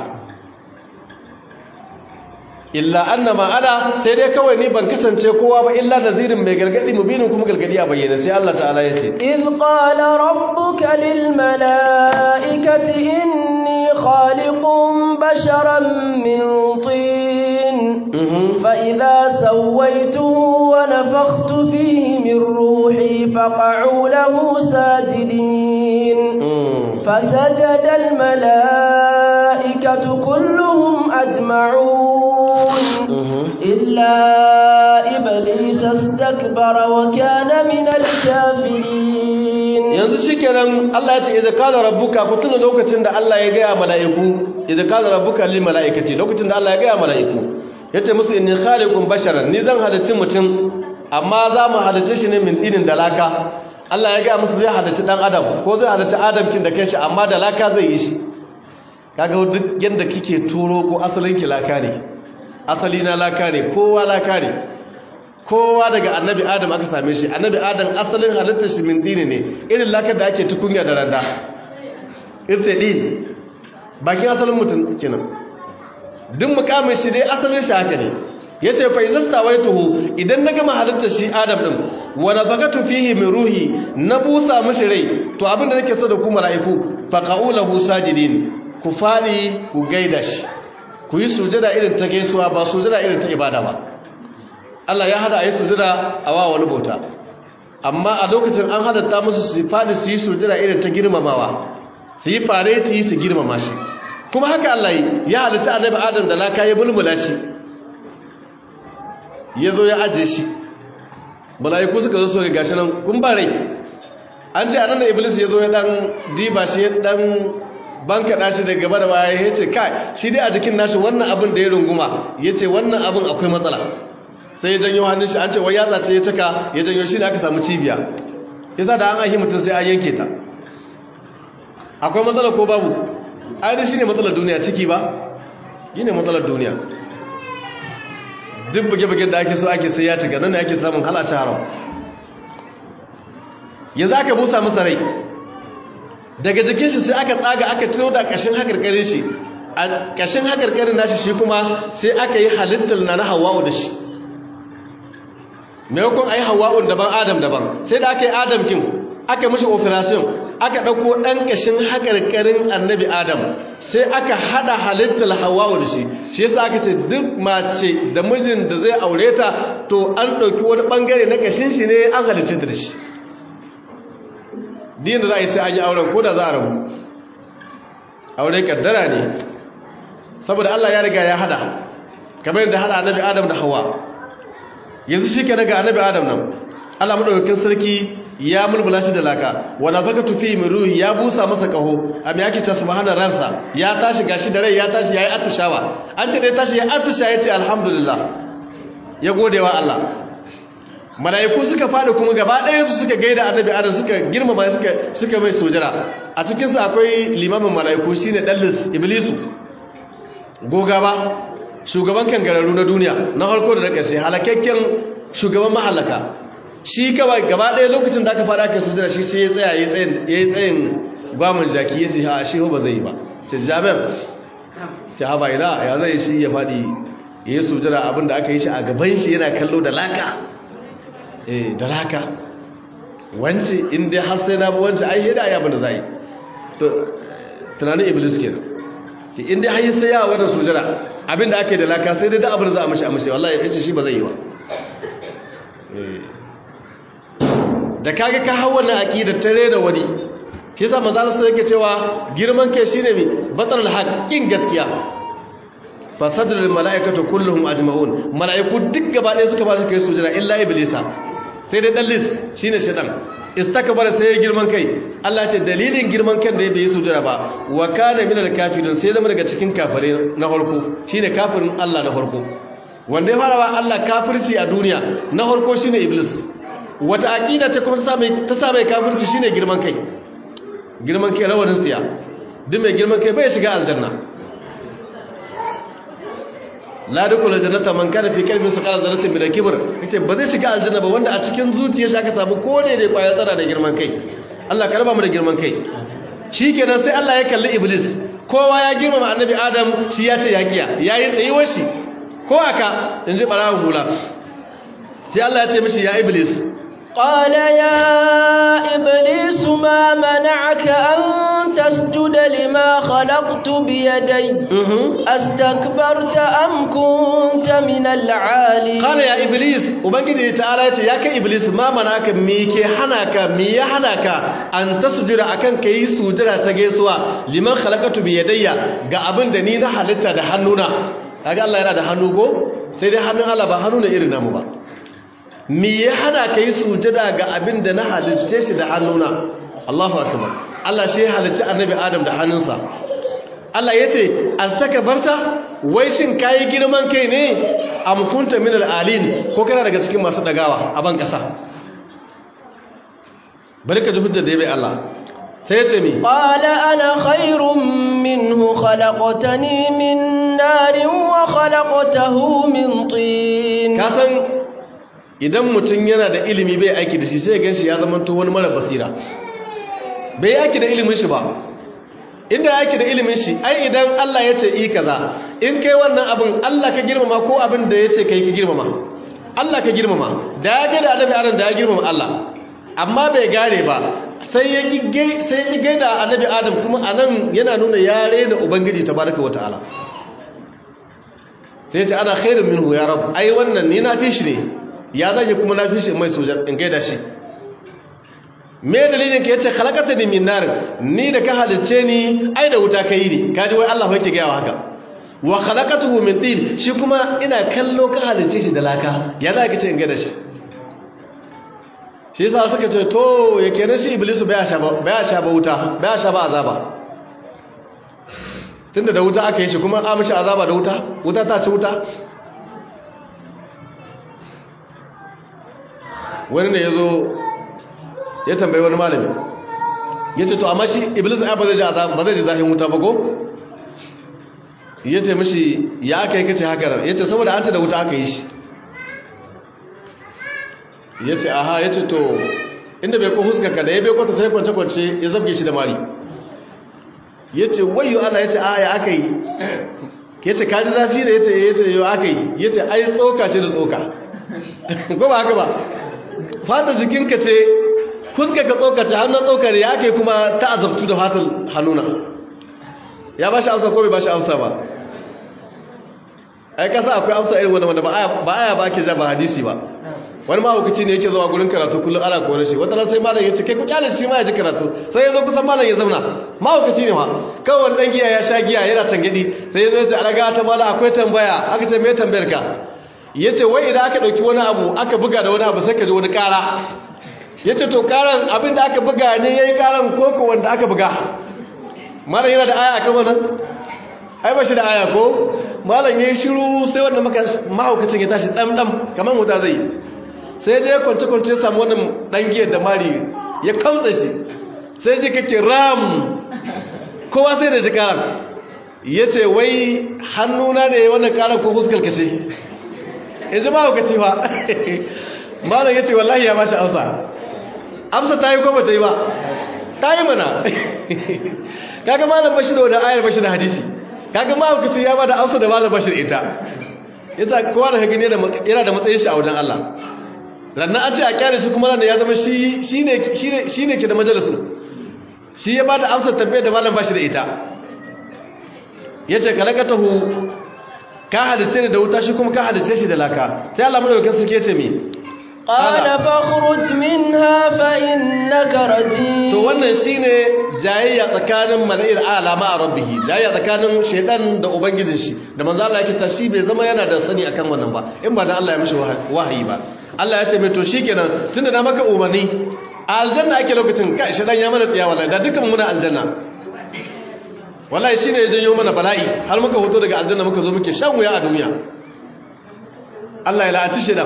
illa annama ana sai dai kawai ni ban kasance kowa ba illa nazirin mai gargadi mubinin kuma gargadi a bayyana sai Allah ta'ala ya ce إذ قال ربك للملائكة إني خالق بشرا من طين فإذا سويته ونفخت فيه من روحي فقعوا له ساجدين فسجد الملائكة كلهم أجمعون إلا إبليس استكبر وكان من الكافرين yanzu shikenan Allah ya ce idza qala rabbuka ku tuna lokacin da Allah ya gaya mala'iku idza qala rabbuka lil mala'ikati lokacin da Allah ya gaya mala'iku yace musu inni khaliqun basharan ni zan halicci mutum amma za mu halicce shi ne min dinin dalaka Allah ya gaya musu zai halicci dan adam ko zai halicci adam kin da kanshi amma dalaka zai yi shi kaga duk yanda kike turo ko asalin ki laka ne asali na laka ne kowa laka ne kowa daga annabi adam aka same shi annabi adam asalin halittar shi min dini ne irin lakar da ake tukunya da randa irce din bakin asalin mutum kenan duk mukamin shi dai asalin shi haka ne yace fa izasta waituhu idan na gama halittar shi adam din wa nafaqatu fihi min ruhi na busa mishi rai to abinda nake so da ku mala'iku faqaulahu sajidin ku faɗi ku gaida shi ku yi sujada irin ta gaisuwa ba sujada irin ta ibada ba Allah ya hada a yi sujada a wa wani bauta amma a lokacin an hadatta musu su faɗi su yi sujada irin ta girmamawa su yi fareti su girmama shi kuma haka Allah yi ya halitta annabi Adam da laka ya bulbula shi ya zo ya ajiye shi mala'iku suka zo so ga gashi nan kun ba rai an ce anan da iblis ya zo ya dan diba shi ya dan banka dashi daga gaba da baya ya ce kai shi dai a jikin nashi wannan abin da ya runguma ya ce wannan abin akwai matsala sai ya janyo hannun shi an ce wai yatsa ce ya caka ya janyo shi da aka samu cibiya ya sa da an ahi mutum sai an yanke ta akwai matsala ko babu ainihin shi ne matsalar duniya ciki ba yi ne matsalar duniya duk buge-bugen da ake so ake sai ya cika nan da ake samun halata haram yanzu aka busa masa rai daga jikin shi sai aka tsaga aka ciro da kashin hakarkarin shi a kashin hakarkarin nashi shi kuma sai aka yi halittar na na hawa'u da shi maimakon a yi hawa'un daban adam daban sai da aka yi adam kin aka mashi operation aka ɗauko ɗan ƙashin haƙarƙarin annabi adam sai aka haɗa halittar hawa'u da shi shi yasa aka ce duk mace da mijin da zai aure ta to an ɗauki wani ɓangare na ƙashin shi ne an halitta da shi din da za a yi sai an yi auren ko da za a rabu aure kaddara ne saboda Allah ya riga ya hada kamar yadda hada annabi adam da hawa yanzu shi ke daga annabi adam nan Allah madaukakin sarki ya mulmula shi da laka wanda faka tufi min ruhi ya busa masa kaho amma yake ce subhanar ransa ya tashi gashi da rai ya tashi yayi attishawa an ce dai tashi ya attisha yace alhamdulillah ya godewa Allah malaiku suka fadi kuma gaba ɗaya su suka gaida annabi adam suka girmama suka suka mai sojara a cikin su akwai limamin malaiku shine dallis iblisu goga ba shugaban kangararru na duniya na farko da na ƙarshe halakakken shugaban mahallaka shi kawai gaba ɗaya lokacin da aka fara aka sujada shi sai ya tsaya ya yi tsayin gwamin jaki ya ce ha shi ba zai yi ba ce jami'an ce ha bai na ya zai shi ya faɗi ya yi sujada abin da aka yi shi a gaban shi yana kallo da laka eh da laka wance inda har sai na bi wance ai yadda ya abin da za yi to tunanin iblis kenan ki inda har sai ya wannan sujada abin da aka yi da laka sai dai da abin da za a mashi a mashi wallahi ya ce shi ba zai yi ba da kaga ka hau wannan aqidar ta rena wani shi yasa manzo Allah yake cewa girman kai shine mi batarul haqqin gaskiya fasadul malaikatu kulluhum ajma'un malaiku duk gaba ɗaya suka ba su kai sujada illa iblisa sai dai dallis shine shaytan istakbara sai ya girman kai Allah ce dalilin girman kan da ya bai sujada ba wa kana minal kafirin sai zama daga cikin kafire na farko shine kafirin Allah na farko wanda ya fara ba Allah kafirci a duniya na farko shine iblis wata aqida ce kuma ta sa mai kafirci shine girman kai girman kai rawanin tsiya duk mai girman kai bai shiga aljanna la dukula jannata man kana fi qalbi saqala zarratin min al-kibr kace ba zai shiga aljanna ba wanda a cikin zuciyar shi aka samu kone da kwaya tsara da girman kai Allah ka raba mu da girman kai shikenan sai Allah ya kalli iblis kowa ya girmama annabi adam shi ya ce ya kiya yayi tsayuwar shi ko aka inji barawun hula sai Allah ya ce mishi ya iblis قال يا إبليس ما منعك أن تسجد لما خلقت بيدي أستكبرت أم كنت من العالي قال يا إبليس وبنجي تعالى يا كإبليس ما منعك ميكي حناك مي حناك أن تسجد أكن كي سجد تجسوا لما خلقت بيدي ga abin da ni na halitta da hannuna kaga Allah yana da hannu ko sai dai hannun Allah ba hannu ne irin namu ba me ya hana ka yi sujada ga abin da na halitta shi da hannuna Allahu akbar Allah shi ya halitta annabi Adam da hannunsa Allah ya ce barta wai shin kayi girman kai ne am kunta min alin ko kana daga cikin masu dagawa a ban kasa bari ka ji hujjar da ya bai Allah sai ya ce mi qala ana khairun minhu khalaqtani min narin wa khalaqtahu min tin ka san idan mutum yana da ilimi bai aiki da shi sai gan shi ya zama to wani mara basira bai aiki da ilimin shi ba inda ya aiki da ilimin shi ai idan Allah ya ce i kaza in kai wannan abin Allah ka girmama ko abin da ya ce kai ka girmama Allah ka girmama da ya gada annabi adam da ya girmama Allah amma bai gane ba sai ya ki sai ya ki gaida annabi adam kuma anan yana nuna yare da ubangiji tabaraka wataala sai ya ce ana khairun minhu ya rabu ai wannan ni na fi shi ne ya zage kuma na fi shi mai sojan in gaida shi me dalilin ka yace khalaqata ni min nar ni da ka halice ni ai da wuta kai ni kaji wai Allah yake gaya wa haka wa khalaqatuhu min tin shi kuma ina kallo ka halice shi da laka ya za ka ce in gaida shi shi yasa suka ce to yake ne shi iblis baya sha ba baya sha ba wuta baya sha ba azaba tunda da wuta aka yi shi kuma an mishi azaba da wuta wuta ta ci wuta wani ne ya zo ya tambayi wani malami ya ce to amma shi iblis ya ba zai ji azaba ba zai ji zahin wuta ba ko ya ce mishi ya aka yi kace haka ya ce saboda an ce da wuta aka yi shi ya ce aha ya ce to inda bai ko huskaka da ya bai kwata sai kwance-kwance ya zabge shi da mari ya ce wayo ana ya ce a ya aka yi ya ce kaji zafi da ya ce ya ce yau aka yi ya ce ai tsoka ce da tsoka ko ba haka ba fata jikinka ce huskaka tsoka ce hannun tsokar ya aka yi kuma ta azabtu da fatan hannuna ya ba shi amsa ko bai ba shi amsa ba ai kasa akwai amsa irin wanda wanda ba aya ba ke ja ba hadisi ba wani mahaukaci ne yake zuwa gurin karatu kullum ana kore shi wata sai malam ya ce kai ku kyale shi ma ya ji karatu sai ya zo kusan malam ya zauna mahaukaci ne ma kawai wani dan giya ya sha giya yana tangadi sai ya zo ya ce alaga ta mala akwai tambaya aka ce me tambayar ka ya ce wai idan aka ɗauki wani abu aka buga da wani abu sai ka ji wani ƙara ya ce to ƙaran abin da aka buga ne ya yi ƙaran koko wanda aka buga malam yana da aya kan wannan ai ba shi da aya ko malam ya yi shiru sai wanda mahaukacin ya tashi ɗamɗam kamar wuta zai yi sai je kwance-kwance ya samu wannan ɗangiyar da mari ya kamtsa shi sai ji kake ram kowa sai da ji karan ya ce wai hannuna da ya wannan karan ko fuskar ka ce ya ji mahaukaci ba malam ya ce wallahi ya bashi amsa amsa ta yi ko ba ta yi ba ta yi mana kaga malam bashir da wani ayar bashir hadisi kaga mahaukaci ya ba da amsa da malam bashir ita yasa kowa da hagini yana da matsayin shi a wajen Allah rannan an ce a kyale shi kuma ranar ya zama shi ne ke da majalisun shi ya ba da amsar tabbiyar da malam ba shi da ita ya ce ka laka taho ka hadace ne da wuta shi kuma ka hadace shi da laka sai Allah mai wakil suke ce mi qala fakhruj minha fa innaka rajim to wannan shine jayayya tsakanin mala'il ala ma rabbih jayayya tsakanin shaytan da ubangijin shi da manzo Allah yake ta shi bai zama yana da sani akan wannan ba in ba da Allah ya mishi wahayi ba Allah ya ce mai to shikenan tunda na maka umarni a aljanna ake lokacin kai shi dan ya mana tsiya wallahi da dukkan muna aljanna wallahi shine ya janyo mana bala'i har muka hoto daga aljanna muka zo muke shan wuya a duniya Allah ya la'aci shedan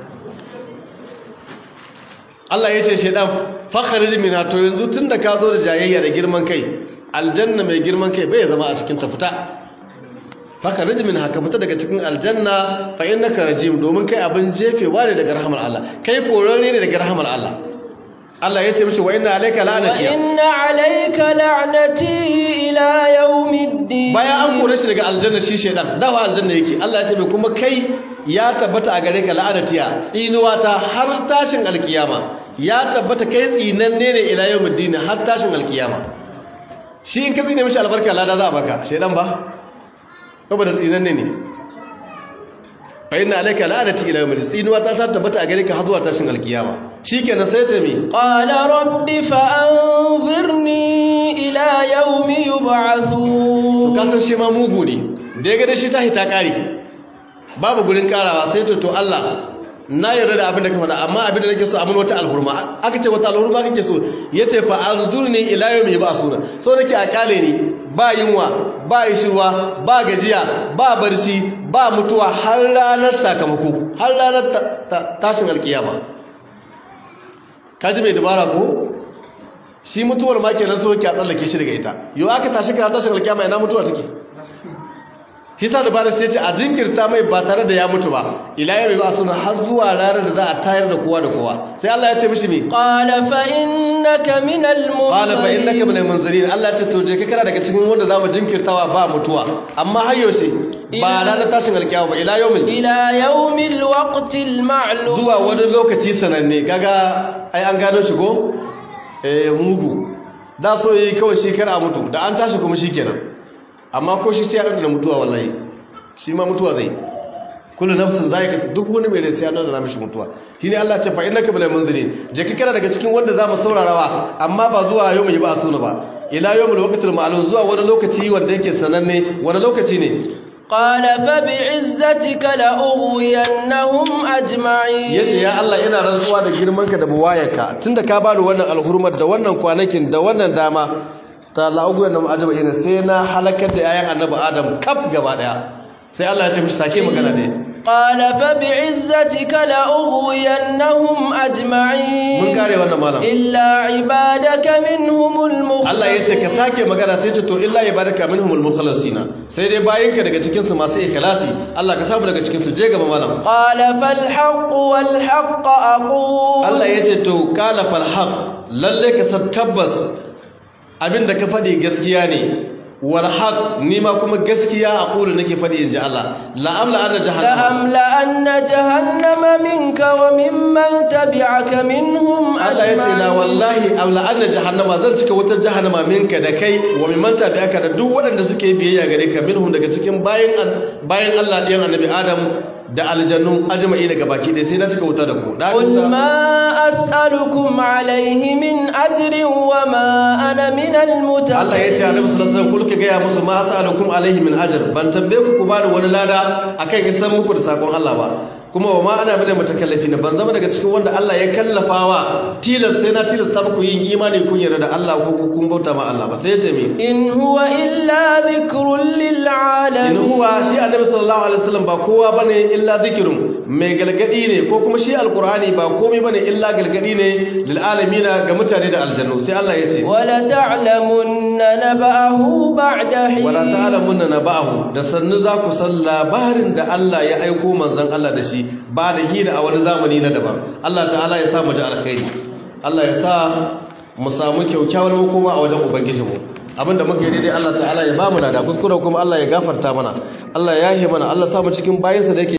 Allah ya ce shedan fakhrij minha to yanzu tunda ka zo da jayayya da girman kai aljanna mai girman kai bai zama a cikin ta fita faka rijimin haka fita daga cikin aljanna fa innaka rajim domin kai abin jefewa ne daga rahmar Allah kai korarre ne daga rahmar Allah Allah ya ce mishi wa inna alayka la'nati wa inna alayka la'nati ila yawmiddin bayan an kore shi daga aljanna shi shedan dawa aljanna yake Allah ya ce mai kuma kai ya tabbata a gare ka la'natiya tsinuwa ta har tashin alkiyama ya tabbata kai tsinanne ne ila yawmiddin har tashin alkiyama shi in ka tsine mishi albarka lada za a baka shedan ba saboda tsinanne ne fa inna alayka la'anati ila yawmil tsinuwa ta ta tabbata a gare ka har zuwa tashin alkiyama shikenan sai ta mi qala rabbi fa anzirni ila yawmi yub'athun to kasan shi ma mugu ne da ya ga shi ta hita kare babu gurin karawa sai ta to Allah na yarda da abin da ka faɗa amma abin da nake so amin wata alhurma aka ce wata alhurma kake so yace fa anzurni ila yawmi yub'athun so nake a kale ni ba yunwa ba ishirwa ba gajiya ba barci ba mutuwa har ranar sakamako har ranar tashin alkiyama kaji mai dabara ko shi mutuwar ma kenan so ki a tsallake shi daga ita yau aka tashi kana tashin alkiyama ina mutuwa take shi sa dabara sai ce a jinkirta mai ba tare da ya mutu ba ila yau ba suna har zuwa ranar da za a tayar da kowa da kowa sai Allah ya ce mishi me qala fa innaka minal munzirin qala fa innaka minal munzirin Allah ya ce to je ka kana daga cikin wanda zamu jinkirtawa ba mutuwa amma har yaushe ba ranar tashin alkiyama ba ila yawmil ila yawmil waqtil ma'lum zuwa wani lokaci sananne kaga ai an gano shi ko eh mugu da so yi kawai shi kar a mutu da an tashi kuma shikenan amma ko shi sai ya da mutuwa wallahi shi ma mutuwa zai kullu nafsin zaiqa duk wani mai rai sai ya da mishi mutuwa shine Allah ce fa innaka bil munzirin je ka kana daga cikin wanda zamu saurarawa amma ba zuwa yau mu yi ba sunu ba ila yawmul waqtil ma'lum zuwa wani lokaci wanda yake sananne wani lokaci ne قال فبعزتك لأغوينهم أجمعين yace ya Allah ina rantsuwa da girmanka da buwayarka tunda ka bani wannan alhurmar da wannan kwanakin da wannan dama ta la'ugu yana ma'ajaba ina sai na halakar da yayan annabi adam kaf gaba daya sai Allah ya ce mishi sake magana dai قال فبعزتك لأغوينهم أجمعين mun kare wannan malam إلا عبادك منهم المخلصين Allah ya ce ka sake magana sai ce to illa ibadaka minhumul mukhlasina sai dai bayinka daga cikin su masu ikhlasi Allah ka samu daga cikin su je gaba malam قال فالحق والحق أقول Allah ya ce to qala fal haq lalle ka san tabbas abinda ka faɗi gaskiya ne wal haq ni ma kuma gaskiya a kulu nake faɗi inji Allah la amla ana jahannam لأملأن جهنم منك وممن تبعك منهم Allah ya ce la أجمعين wallahi amla anna jahannama zan cika wutar jahannama minka da kai wa mimman tabi'aka da duk waɗanda suke biyayya gare ka minhum daga cikin bayan bayan Allah ɗiyan annabi Adam da aljannu ajma'i daga baki dai sai na cika wuta da ku da قل haka- ما أسألكم عليه من أجر وما أنا من المتقين Allah ya ce Annabi sallallahu alaihi wasallam kulka ga ya musu ma as'alukum alaihi min ajr ban tambaye ku ku bani wani lada akan isan muku da sakon Allah ba kuma wa ma ana bada mutakallafi na ban zama daga cikin wanda Allah ya kallafawa tilas sai na tilasta muku yin imani kun yarda da Allah ko ku kun bauta ma Allah ba sai ya ce mi إن هو إلا ذكر in للعالمين huwa shi Annabi sallallahu alaihi wasallam ba kowa bane illa zikrun mai galgadi ne ko kuma shi alqur'ani ba komai bane illa galgadi ne lil alamin ga mutane da aljannu sai Allah ya ce ولتعلمن نبأه بعد حين wala ta'lamunna naba'ahu da sannu za ku san labarin da Allah ya aiko manzon Allah da shi ba da hina a wani zamani na daban Allah ta'ala ya sa mu ji alkhairi Allah ya sa mu samu kyaukyawar makoma a wajen ubangijinmu abinda muka yi daidai Allah ta'ala ya ba mu da kuskure kuma Allah ya gafarta mana Allah ya yahe mana Allah sa mu cikin bayinsa da yake